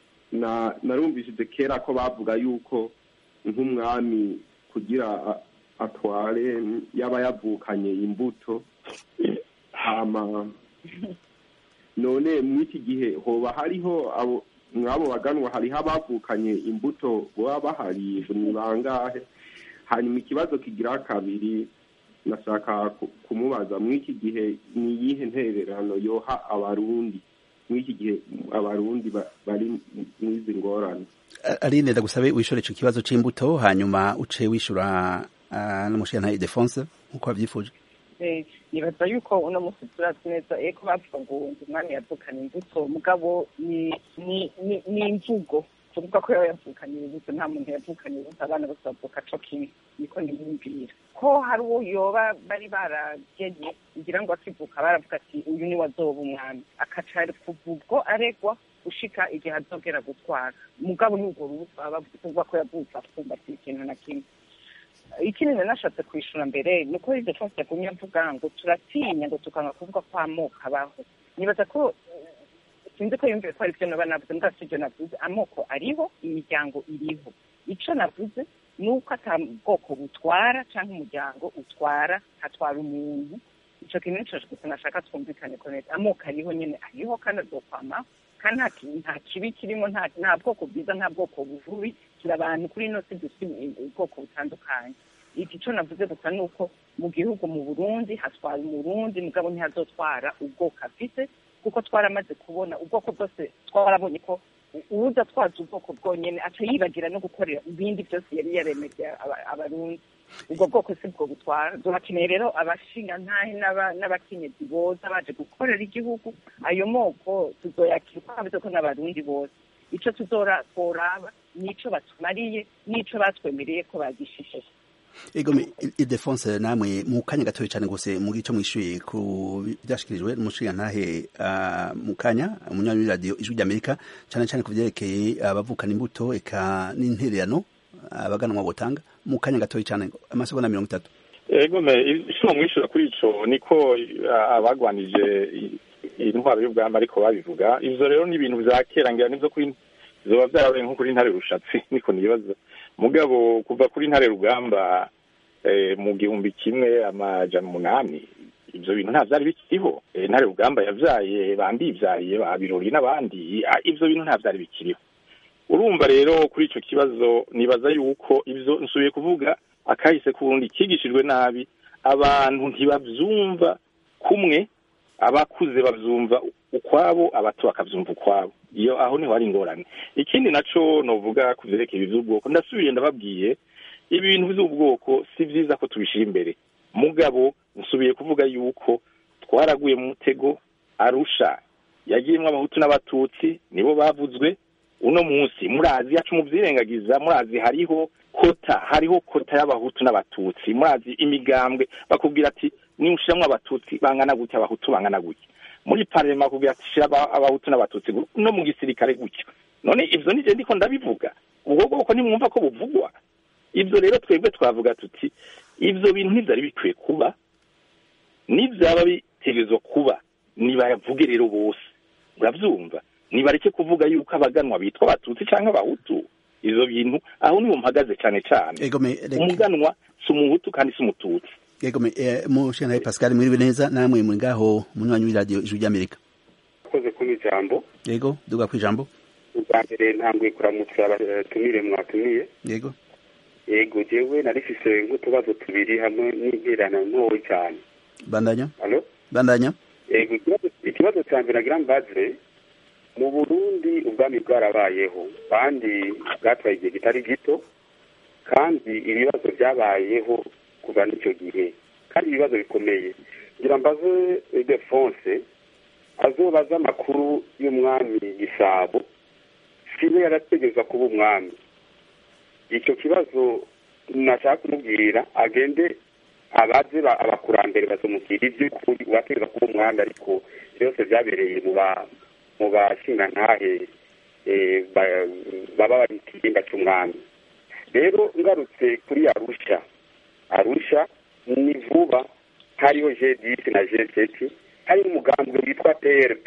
na narumvishije kera ko bavuga yuko nk'umwami kugira a- atware yaba yavukanye imbuto hama none mw'iki gihe hoba hariho abo mw'abo baganwa hariho abavukanye imbuto baba bahari ni bangahe hanyuma ikibazo kigira kabiri nashaka ku- kumubaza mw'iki gihe ni iyihe ntererano yoha abarundi mw'iki gihe abarundi ba- bari mw'izi ngorane Aline ndagusabe wishore ico kibazo c'imbuto hanyuma uce wishura uh, n'umushiyantahe Ildefonse nkuko wavyifuje Eh, nibaza yuko uno munsi turazi neza eko bavuga ngo ngo umwami yavukanye imbuto mugabo ni ni ni ni imvugo kuvuga ko yaba yavukanye imbuto nta muntu yavukanye imbuto abana bose bavuka co kimwe niko niyumvira ko hari uwo yoba bari baragenye ngira ngo akivuka baravuga ati uyu ni wazoba umwami akaca kuva ubwo aregwa gushika igihe azogera gutwara mugabo n'urwo rubuto baba bavuga ko yavutse apfumbatiye ikintu na kimwe ikindi nanashatse kwishura mbere ni uko iryo twose yagumye avuga ngo turatinya ngo tukanga kuvuga ko amoko abaho nibaza ko eh, sinzi ko yumviye ko ari byo naba navuze mbwa si ibyo navuze amoko ariho imiryango iriho ico navuze ni uko ata bwoko butwara cyangwa umuryango utwara hatwara umuntu ico kintu nico gusa nashaka twumvikane ko neza amoko ariho nyene ariho kandi azokwamaho kandi nta ki- nta kibi kirimo nta nta bwoko bwiza nta bwoko buvubi turi abantu kuri ino si dufite ubwoko butandukanye iki cyo navuze gusa ni uko mu gihugu mu burundi hatwara umurundi mugabo ntihazotwara ubwoko afite kuko twaramaze kubona ubwoko bwose twarabonye ko u- uwuza twaza ubwoko bwonyene aca yibagira no gukorera ibindi byose yari yaremeje aba- abarundi ubwo bwoko si bwo butwara duhakeneye rero abashingantahe n'aba- n'abakenyezi boza baje gukorera igihugu ayo moko tuzoyakira uko habuze ko n'abarundi bose ico tuzora tworaba nico batumariye nico batwemereye ko bagishishe Ego me Ildefonse namwe mu kanya gatoya cyane gose mu gico mwishuye ku byashikirijwe n'umushiyantahe uh, mu kanya umunywanyi radio ijwi ry'Amerika cyane cyane ku vyerekeye abavukana imbuto eka n'intererano abaganwa botanga mu kanya gatoya cyane amasegonda mirongo itatu ego me ishobora mwishura kuri ico niko ah, abagwanije i- intwaro y'ubwamba ariko babivuga ivyo rero ni ibintu vya kera ngira nivyo kuri zoba vyarabaye nko kuri ntare rushatsi niko nibaza mugabo kuva kuri ntare rugamba eh, mu gihumbi kimwe amajana umunani ivyo bintu nta vyari bikiriho Eh, ntare rugamba yavyaye bambivyaye ba birori n'abandi ah, ivyo bintu nta vyari bikiriho urumva rero kuri ico kibazo nibaza yuko ivyo nsubiye kuvuga akahise k'uburundi kigishijwe nabi abantu ntibavyumva kumwe abakuze bavyumva ukwabo abato bakavyumva ukwabo iyo aho niho hari ingorane ikindi naco novuga ku vyerekeye ivy'ubwoko ndasubiye ndababwiye ibintu vy'ubwoko si vyiza ko tubishira imbere mugabo nsubiye kuvuga yuko twaraguye mu mutego arusha yagiyemwo abahutu n'abatutsi nibo bavuzwe uno munsi murazi yacu muvyirengagiza murazi hariho kota hariho kota y'abahutu n'abatutsi murazi imigambwe bakubwira ati nimushiramwo abatutsi bangana gutya abahutu bangana gutya muri parlement bakubwira ati shira aba- abahutu n'abatutsi gu- no mu gisirikare gutya none ivyo nije ndiko ndabivuga ubwo bwoko nimwumva ko buvugwa ivyo rero twebwe twavuga tuti ivyo bintu ntivyari bikwiye kuba nivyaba bitegerezwa kuba nibayavuge rero bose uravyumva nibareke kuvuga yuko abaganwa bitwa abatutsi canke abahutu ivyo bintu aho niho mpagaze cane cane Ego me reka- umuganwa si umuhutu kandi si umututsi Ego me eh, umushiyantahe Pascal mwiriwe neza namwe muri ngaho umunywanyi w'iradio ijwi ry'Amerika akoze kuba ijambo Ego duga kwijambo ubwa mbere ntambwe kuramutsa abatumire mwatumiye Yego yego jewe narifise nk'utubazo tubiri hamwe n'interano ntoyi cyane bandanya alo bandanya yego ikibazo- ikibazo cya mbere nagira mbaze mu burundi ubwami bwarabayeho kandi bwatwaye igihe kitari gito kandi ibibazo byabayeho kuva n'icyo gihe kandi ibibazo bikomeye ngira mbaze defonse azobaza amakuru y'umwami gisabo siwe yarategereza kuba umwami icyo kibazo nashaka kumubwira agende abaze ba- abakurambere bazomubwira iby'ukuri uwategereza kuba umwami ariko byose byabereye mu ba mu bashingantahe eh, ba- baba bari mu kirimba cy'umwami rero ngarutse kuri arusha arusha ni vuba hariho jedisi na jeseti hari n'umugambwe witwa prp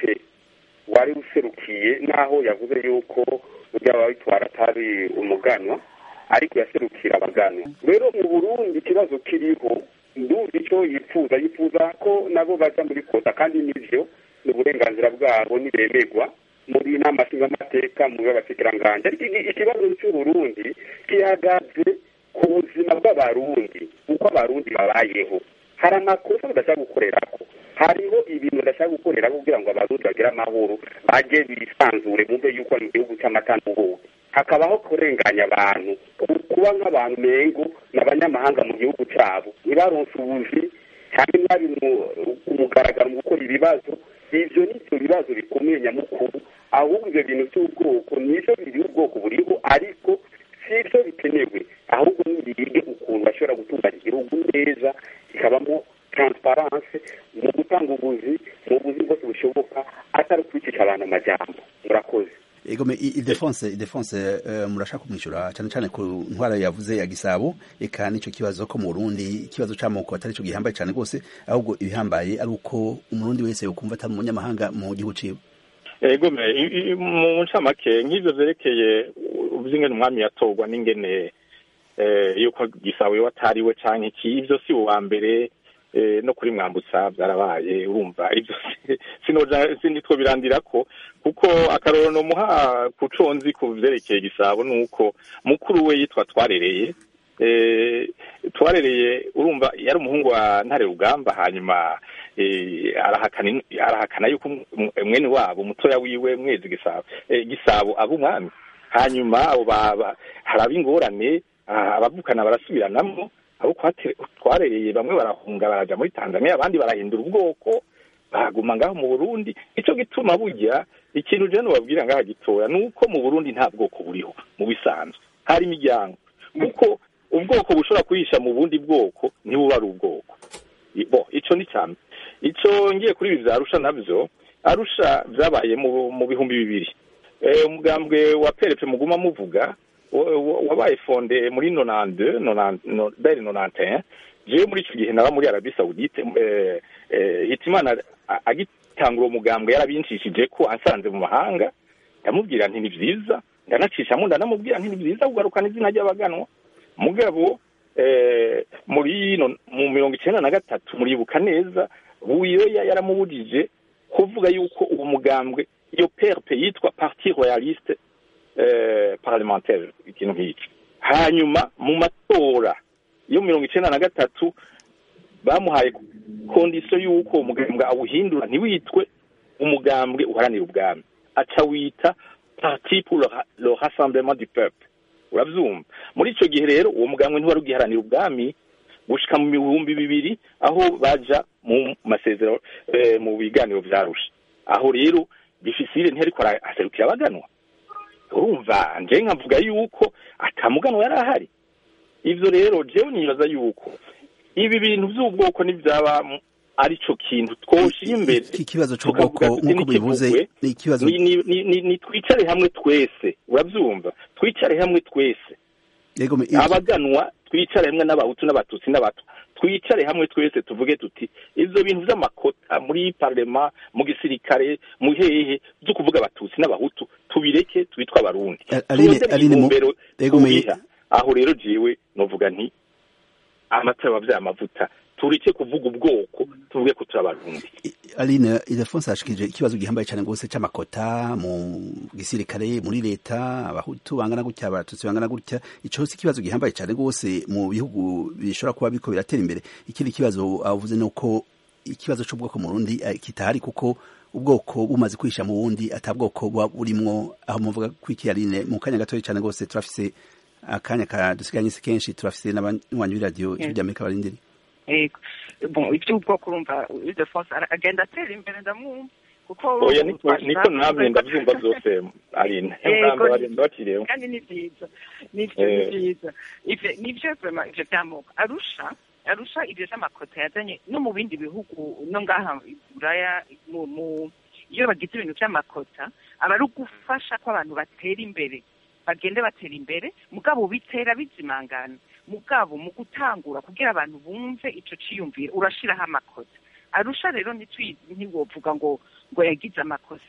wari userukiye naho yavuze yuko ujya babitwara atari umuganwa ariko yaserukira abaganwa rero mu burundi ikibazo kiriho ndumva icyo yifuza yifuza ko nabo bajya muri kota kandi nivyo ni uburenganzira bwabo nibemerwa muri inama nshingamateka mu y'abashikiranganji ariko iki- ikibazo cy'uburundi gihagaze ku buzima bw'abarundi uko abarundi babayeho hari amakosa badashaka gukorerako hariho ibintu badashaka gukorerako kugira ngo abarundi bagire amahoro bajye bisanzure bumve yuko ari mu gihugu cy'amata n'ubuki hakabaho kurenganya abantu kuba nk'abantu mengo n'abanyamahanga mu gihugu cyabo ntibaronse ubuzi cyane nabi ku mugaragaro mu gukora ibibazo ibyo ni byo bibazo bikomeye nyamukuru ahubwo ibyo bintu by'ubwoko nibyo biri ubwoko buriho ariko si byo bikenewe ahubwo nibige ukuntu bashobora gutunganya igihugu neza kikabamo transparence mu gutanga ubuzi mu buzi bwose bushoboka atari ukwicisha abantu amajambo murakoze ego me idefonse idefonse uh, murashaka kumwishyura cyane cyane ku ntwara yavuze ya gisabo eka nicyo kibazo ko mu Burundi ikibazo c'amoko atari cyo gihambaye cyane rwose ahubwo ibihambaye ari uko umurundi wese yokumva atari umunyamahanga mu gihugu ciwe ego me i- i- mu ncamake nk'ivyo vyerekeye vy'ingene umwami yatorwa n'ingene eh, yuko gisabo yo atariwe canke iki ivyo si uwa mbere eh, no kuri mwambutsa vyarabaye urumva ivyo si- sinoja sinitwo birandirako kuko akarorero nomuha ku co nzi ku vyerekeye gisabo nuko mukuru we yitwa twarereye eh, twarereye urumva yari umuhungu wa ntare rugamba hanyuma eh, arahakana in- arahakana yuko um- mwene wabo mutoya wiwe mwezi gisabo eh, gisabo aba umwami hanyuma abo baba haraba ingorane ah, abavukana barasubiranamo abo kwate- twarereye bamwe barahunga baraja muri tanzania abandi barahindura ubwoko baguma ngaho mu burundi ico gituma burya ikintu je nobabwira ngaha gitoya ni uko mu burundi nta bwoko buriho mu bisanzwe hari imiryango kuko ubwoko bushobora kuhisha mu bundi bwoko ntibuba ari ubwoko I- bo ico ni cyane ico ngiye kuri ibi vya arusha navyo arusha vyabaye mu, mu bihumbi bibiri eh, umugambwe wa perepe muguma muvuga wa- wa- wabaye fonde muri nonande bere nonante jewe muri ico gihe naba muri arabi saudite eh, eh, hitimana a- agitangura uwo mugambwe yarabinshishije ko ansanze mu mahanga ndamubwira nti ni vyiza ndanacishamo ndanamubwira nti ni vyiza kugarukana izina ry'abaganwa mugabo eh, muri no mu mirongo icenda na gatatu muribuka neza buyoya yaramubujije kuvuga yuko uwo mugambwe iyo perpe yitwa parti royaliste eh, parlementaire ikintu nk'iki hanyuma mu matora yo mirongo icenda na gatatu bamuhaye kondisiyo y'uko uwo mugambwe awuhindura ntiwitwe umugambwe uharanira ubwami aca wita parti pour le ra- le rassemblement du peuple uravyumva muri ico gihe rero uwo mugambwe ntiwari ugiharanira ubwami gushika mu bihumbi bibiri aho baja mu masezerano eh, mu biganiro vyarusha aho rero bifisire ntihariko ara- aserukira abaganwa urumva nje nkavuga yuko atamuganwa yari ahari ivyo rero jewe nibaza yuko ibi bintu vy'ubwoko nivyaba mu- ari co kintu twoshira imbere iki kibazo c'ubwoko tukavuga tuti nk'uko bivuze nikivugwe, ni ikibazo ni, ni, ni, ni, ni twicare hamwe twese uravyumva twicare hamwe twese ego me abaganwa twicare hamwe n'abahutu n'abatutsi n'abato twicare hamwe twese tuvuge tuti ivyo bintu vy'amakota muri parlema mu gisirikare mu hehe vyo kuvuga abatutsi n'abahutu tubireke twitwa abarundi A- Aline- Turondere Aline mu- intumbero ego me- tubiha. aho rero jewe novuga nti amata yabavyaye amavuta tureke kuvuga ubwoko tuvuge ko turi abarundi Aline Ildefonse ashikije ikibazo gihambaye cyane rwose c'amakota mu gisirikare muri leta abahutu bangana gutya abatutsi bangana gutya ico si ikibazo gihambaye cyane rwose mu bihugu bishobora kuba biko biratera imbere ikindi kibazo avuze nuko ikibazo c'ubwoko mu Burundi eh, kitahari kuko ubwoko bumaze kwisha mu bundi atabwoko buba burimwo aho muvuga kwiki Aline mu kanya gatoya cyane rwose turafise akanya ka dusiganye si kenshi turafise n'abanywanyi b'iradiyo ijwi ry'Amerika barindiri yego bon iby'ubwoko urumva Ildefonse ara- agenda atera imbere ndamwumva kuko oya niko twashaka niko namwe kuvuga- ndavyumva vyose aline Yego, namwe bagenda bakiriyeho kandi ni byiza nivyo ni Eh. byiza ivyo nivyo vraiment ivyo vy'amoko arusha arusha ivyo vy'amakota yazanye no mu bindi bihugu no ngaha i buraya mu mu iyo bagize ibintu vy'amakota aba ari ugufasha ko abantu batera imbere bagende batera imbere mugabo bitera bizimangana mugabo mu gutangura kugira abantu bumve ico ciyumviro urashiraho amakota arusha rero ntitwi- ntiwovuga ngo ngo yagize amakosa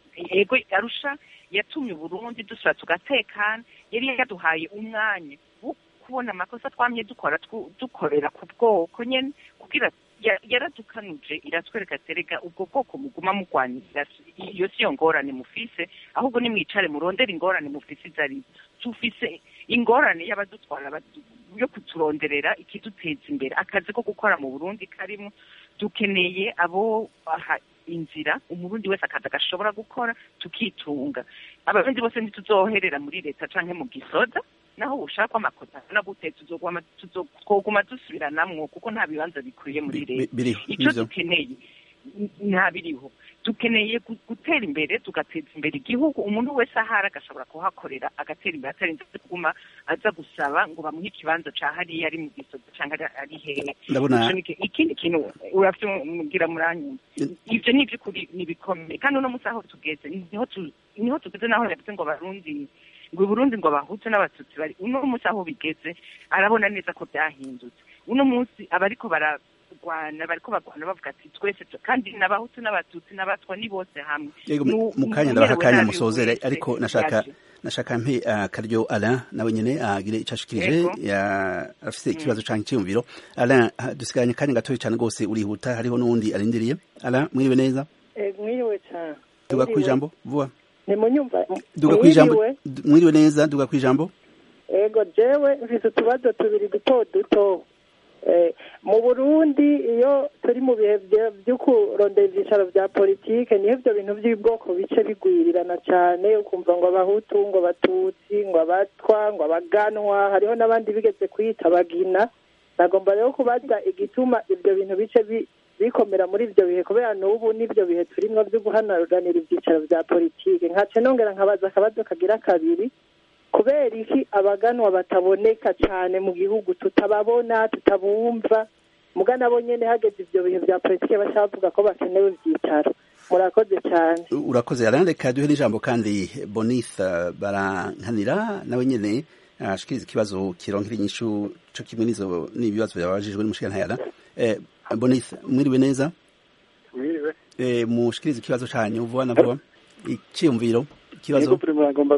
yego arusha yatumye uburundi dusura tugatekana yari yaduhaye umwanya wo kubona amakosa twamye dukora twu- dukorera ku bwoko nyene kugira ya- yaradukanuje iratwereka terega ubwo bwoko muguma mugwanira iyo siyo ngorane mufise ahubwo nimwicare murondera ingorane mufise izo arizo tufise ingorane y'abadutwara badu- yo kuturonderera ikiduteza imbere akazi ko gukora mu burundi karimo dukeneye abo aha inzira umurundi wese akazi agashobora gukora tukitunga abarundi bose ntituzoherera muri leta canke mu gisoda naho ushaka amakosa na gute tuzoguma tuzoguma dusubiranamwo kuko nta bibanza bikwiye muri Bi- leta biriho ico nivyo dukeneye n- nta biriho dukeneye gu- gutera imbere tugateza imbere igihugu umuntu wese ahari agashobora kuhakorera agatera imbere atarinze kuguma aza gusaba ngo bamuhe ikibanza ca hariya ari mu gisozi canke ari- ari hehe Ndabona- Ico ni iki- ikindi kintu uravyumvira muranyuma ivyo ni ivy'ukuri ni bikomeye kandi uno munsi aho tugeze niho tu- niho tugeze naho yavuze ngo abarundi ngo Burundi ngo abahutu n'abatutsi bari uno munsi aho bigeze arabona neza ko byahindutse uno munsi abariko bararwana bariko barwana bavuga ati twese tu- kandi n'abahutu n'abatutsi n'abatwa ni bose hamwe yego Nu- mu kanya umerewe ndabaha akanya nabi musozere wese ariko nashaka yaje. nashaka mpe uh, karyo Alain nawe nyene agire ico ashikirije Yego. ya afise ikibazo canke iciyumviro Alain ha- dusigaranye kanya gatoya cane gose urihuta hariho n'uwundi arindiriye Alain mwiriwe neza mwiriwe cyane duga kwijambo vuba nimunyumva duga kwijambo mwiriwe d- mwiriwe neza duga kwijambo ego jewe mfite utubazo tubiri duto duto Eh, mu burundi iyo turi mu bihe bya- byo kurondera ibyicaro bya politike niho ibyo bintu by'ubwoko bice bigwirirana cyane ukumva ngo abahutu ngo abatutsi ngo abatwa ngo abaganwa hariho n'abandi bigeze kwita abagina nagomba rero kubaza igituma ibyo bintu bice bi- bikomera muri ibyo bihe kubera n'ubu n'ibyo bihe turimo byo guhanaranira ibyicaro bya politike nkace nongera nkabaza akabazo kagira kabiri kubera iki abaganwa bataboneka cyane mu gihugu tutababona tutabumva muga nabo nyene hageze ivyo bihe vya politike bashaka bavuga ko bakenewe ivyicaro murakoze cyane urakoze Alain reka duhe n'ijambo kandi Bonice barankanira nawe nyene ashikiriza ikibazo kironkera inyishu co kimwe n'izo n'ibibazo byabajijwe n'umushikirantara Alain eh, Bonice mwiriwe neza mwiriwe eh, mushikirize ikibazo canyu vuba na vuba iciyumviro ikibazo Yego primo agomba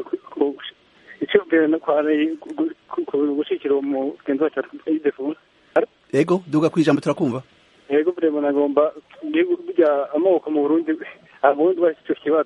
icyumviro no kwari gushikira umugenzi wacu idefu ego duga kwijambo turakumva yego primo nagomba burya amoko mu Burundi abundi bashyize kibazo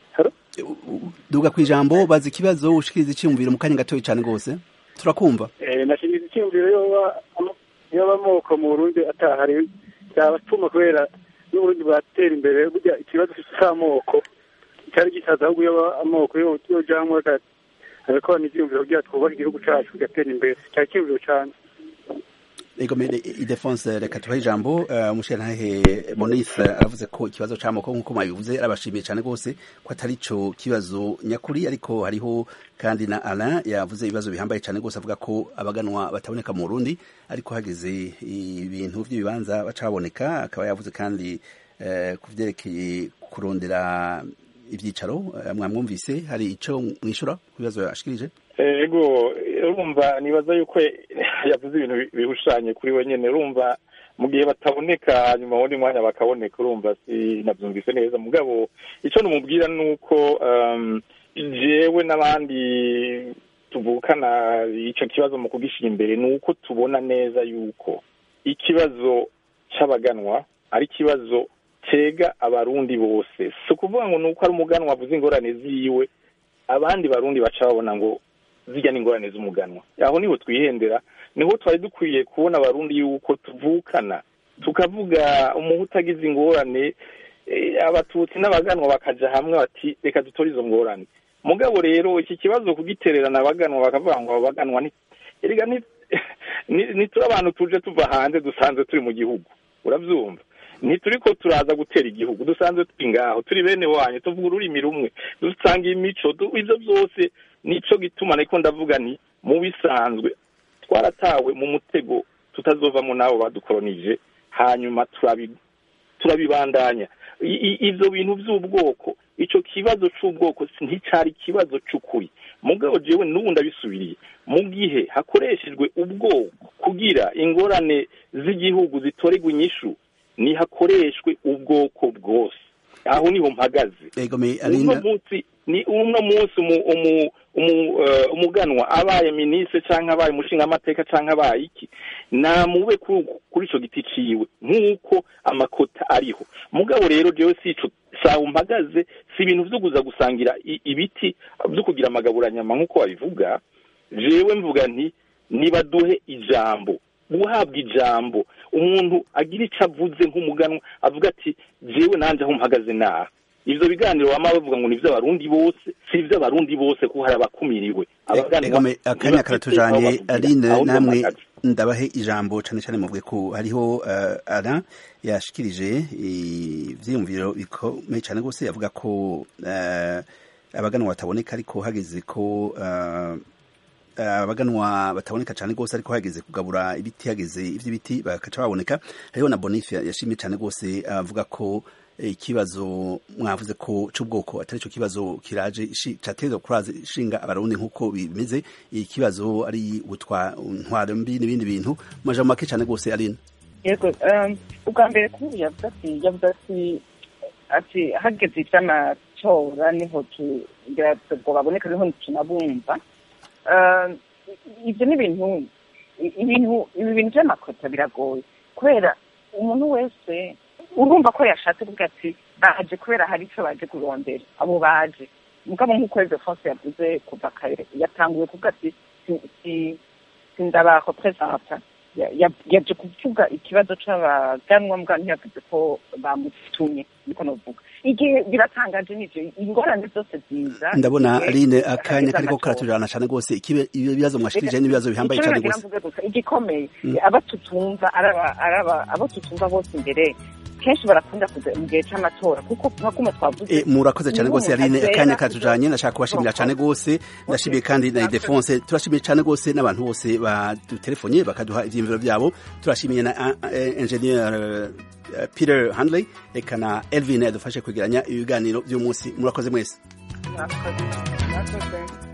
duga kwijambo baza ikibazo ushikirize iciyumviro mu kanya gatoya cane gose turakumva eh nashikiriza icyumviro yoba yoba amoko mu Burundi atahari yabatuma kubera n'uburundi bwatera imbere burya ikibazo cy'amoko cyari gisaza ahubwo yoba amoko yojamwe agakorana ivyumviro kugira twubake igihugu cacu kigatera imbere cyari icyumviro cane ego mede idefonse reka tubahe ijambo uh, mushirantahe Monique aravuze ko ikibazo c'amoko nk'uko mwabivuze arabashimiye cane gose ko atari co kibazo nyakuri ariko hariho kandi na Alain yavuze ibibazo bihambaye cane gose avuga ko abaganwa bataboneka mu Burundi ariko hageze ibintu vy'ibibanza baca baboneka akaba yavuze kandi uh, ku vyerekeye kurondera ivyicaro uh, mwamwumvise hari ico mwishura ku bibazo yashikirije ego urumva nibaza yuko yavuze ibintu bihushanye kuri we nyene urumva mu gihe bataboneka hanyuma wundi mwanya bakaboneka urumva sinavyumvise neza mugabo ico numubwira nuko um, jewe n'abandi tuvukana ico kibazo mu kugishyira imbere ni uko tubona neza yuko ikibazo c'abaganwa ari ikibazo cega abarundi bose si ukuvuga ngo ni uko ari umuganwa avuze ingorane ziwe abandi barundi baca babona ngo zijya n'ingorane z'umuganwa aho niho twihendera niho twari dukwiye kubona abarundi yuko tuvukana tukavuga umuhu utagize ingorane abatutsi n'abaganwa bakaja hamwe bati reka dutore izo ngorane mugabo rero iki kibazo kugitererana abaganwa bakavuga ngo abaganwa erega ntituri abantu tuje tuva hanze dusanzwe turi mu gihugu urabyumva ntituri ko turaza gutera igihugu dusanzwe turi ngaho turi bene wanyu tuvuga ururimi rumwe dusanga imico ibyo byose nico gituma ariko ndavuga nti mu bisanzwe twaratawe mu mutego tutazovamo n'abo badukoronije hanyuma turabibandanya ibyo bintu by'ubwoko icyo kibazo cy'ubwoko nticyari ikibazo cy'ukuri mugabo jewe n'ubu ndabisubiriye mu gihe hakoreshejwe ubwoko kugira ingorane z'igihugu zitorerwa inyishu nihakoreshwe ubwoko bwose aho niho mpagaze ego me uno Aline munsi ni uno munsi umu- umu- umu- eh, umuganwa abaye minisitiri cyangwa abaye umushingamateka cyangwa abaye iki namube ku- kuri ico giti ciwe nk'uko amakota ariho mugabo rero jewe si ico sawa mpagaze si ibintu vyo kuza gusangira i- ibiti vyo kugira amagaburanyama nk'uko babivuga jewe mvuga nti nibaduhe ijambo guhabwa ijambo umuntu agira icyo avuze nk'umuganwa avuga ati jewe nanjye aho mpagaze naha ivyo biganiro bama bavuga ngo ni ivy'abarundi bose si ivy'abarundi bose kuko hari abakumiriwe Abaganwa ego me akanya ntibafite karatujanye aho bavugira. Aline Aho niho namwe mpagaze. ndabahe ijambo cane cane muvuge ko hariho uh, Alain yashikirije ivyiyumviro bikomeye cane gose yavuga ko uh, abaganwa bataboneka ariko hageze ko uh, abaganwa bataboneka cyane rwose ariko hageze kugabura ibiti hageze iby'ibiti bakaca baboneka hariho na bonife yashimye cyane rwose avuga ko eh, ikibazo mwavuze ko c'ubwoko atari cyo kibazo kiraje ishi- cateza kuraza ishinga abarundi nk'uko bimeze ikibazo ari ubutwa ntwaro mbi n'ibindi bintu mu majambo make cyane rwose aline yego um, ubwa mbere kuri yavuze ati yavuze ati ati hageze ivy'amatora niho tugira ngo baboneka niho tunabumva Um, ivyo ni ibintu ibintu ibi bintu vy'amakota biragoye kubera umuntu wese urumva ko yashatse kuvuga ati baje kubera hari ico baje kurondera abo baje mugabo nk'uko Ezo France yavuze kuva kare yatanguye kuvuga ati si- si- sindabaho presenta Ya- ya- yaje kuvuga ikibazo c'abaganwa mbwa ntiyavuze ko bamutumye niko novuga igihe biratangaje nivyo ingorane zose ziza ndabona igihe aline akanya hageze kariko amatora. karatujana cyane rwose ikibe- ibibazo mwashikirije n'ibibazo bihambaye Icyo cyane nagira rwose mvuge gusa igikomeye Mm. abo tutumva araba araba abo tutumva bose imbere kenshi barakunda kuza mu gihe c'amatora kuko nka kumwe twavuze E, murakoze cyane niho rwose umuntu Aline azera akanya kuja- katujanye ndashaka kubashimira cyane rwose ndashimiye kandi na Idefonse turashimiye cyane rwose n'abantu bose badutelefonye bakaduha ivyiyumviro byabo turashimiye na uh, uh, engineer uh, Peter Handley eka na Elvin yadufashe kwegeranya ibiganiro by'umunsi murakoze mwese Mwakoze. Mwakoze.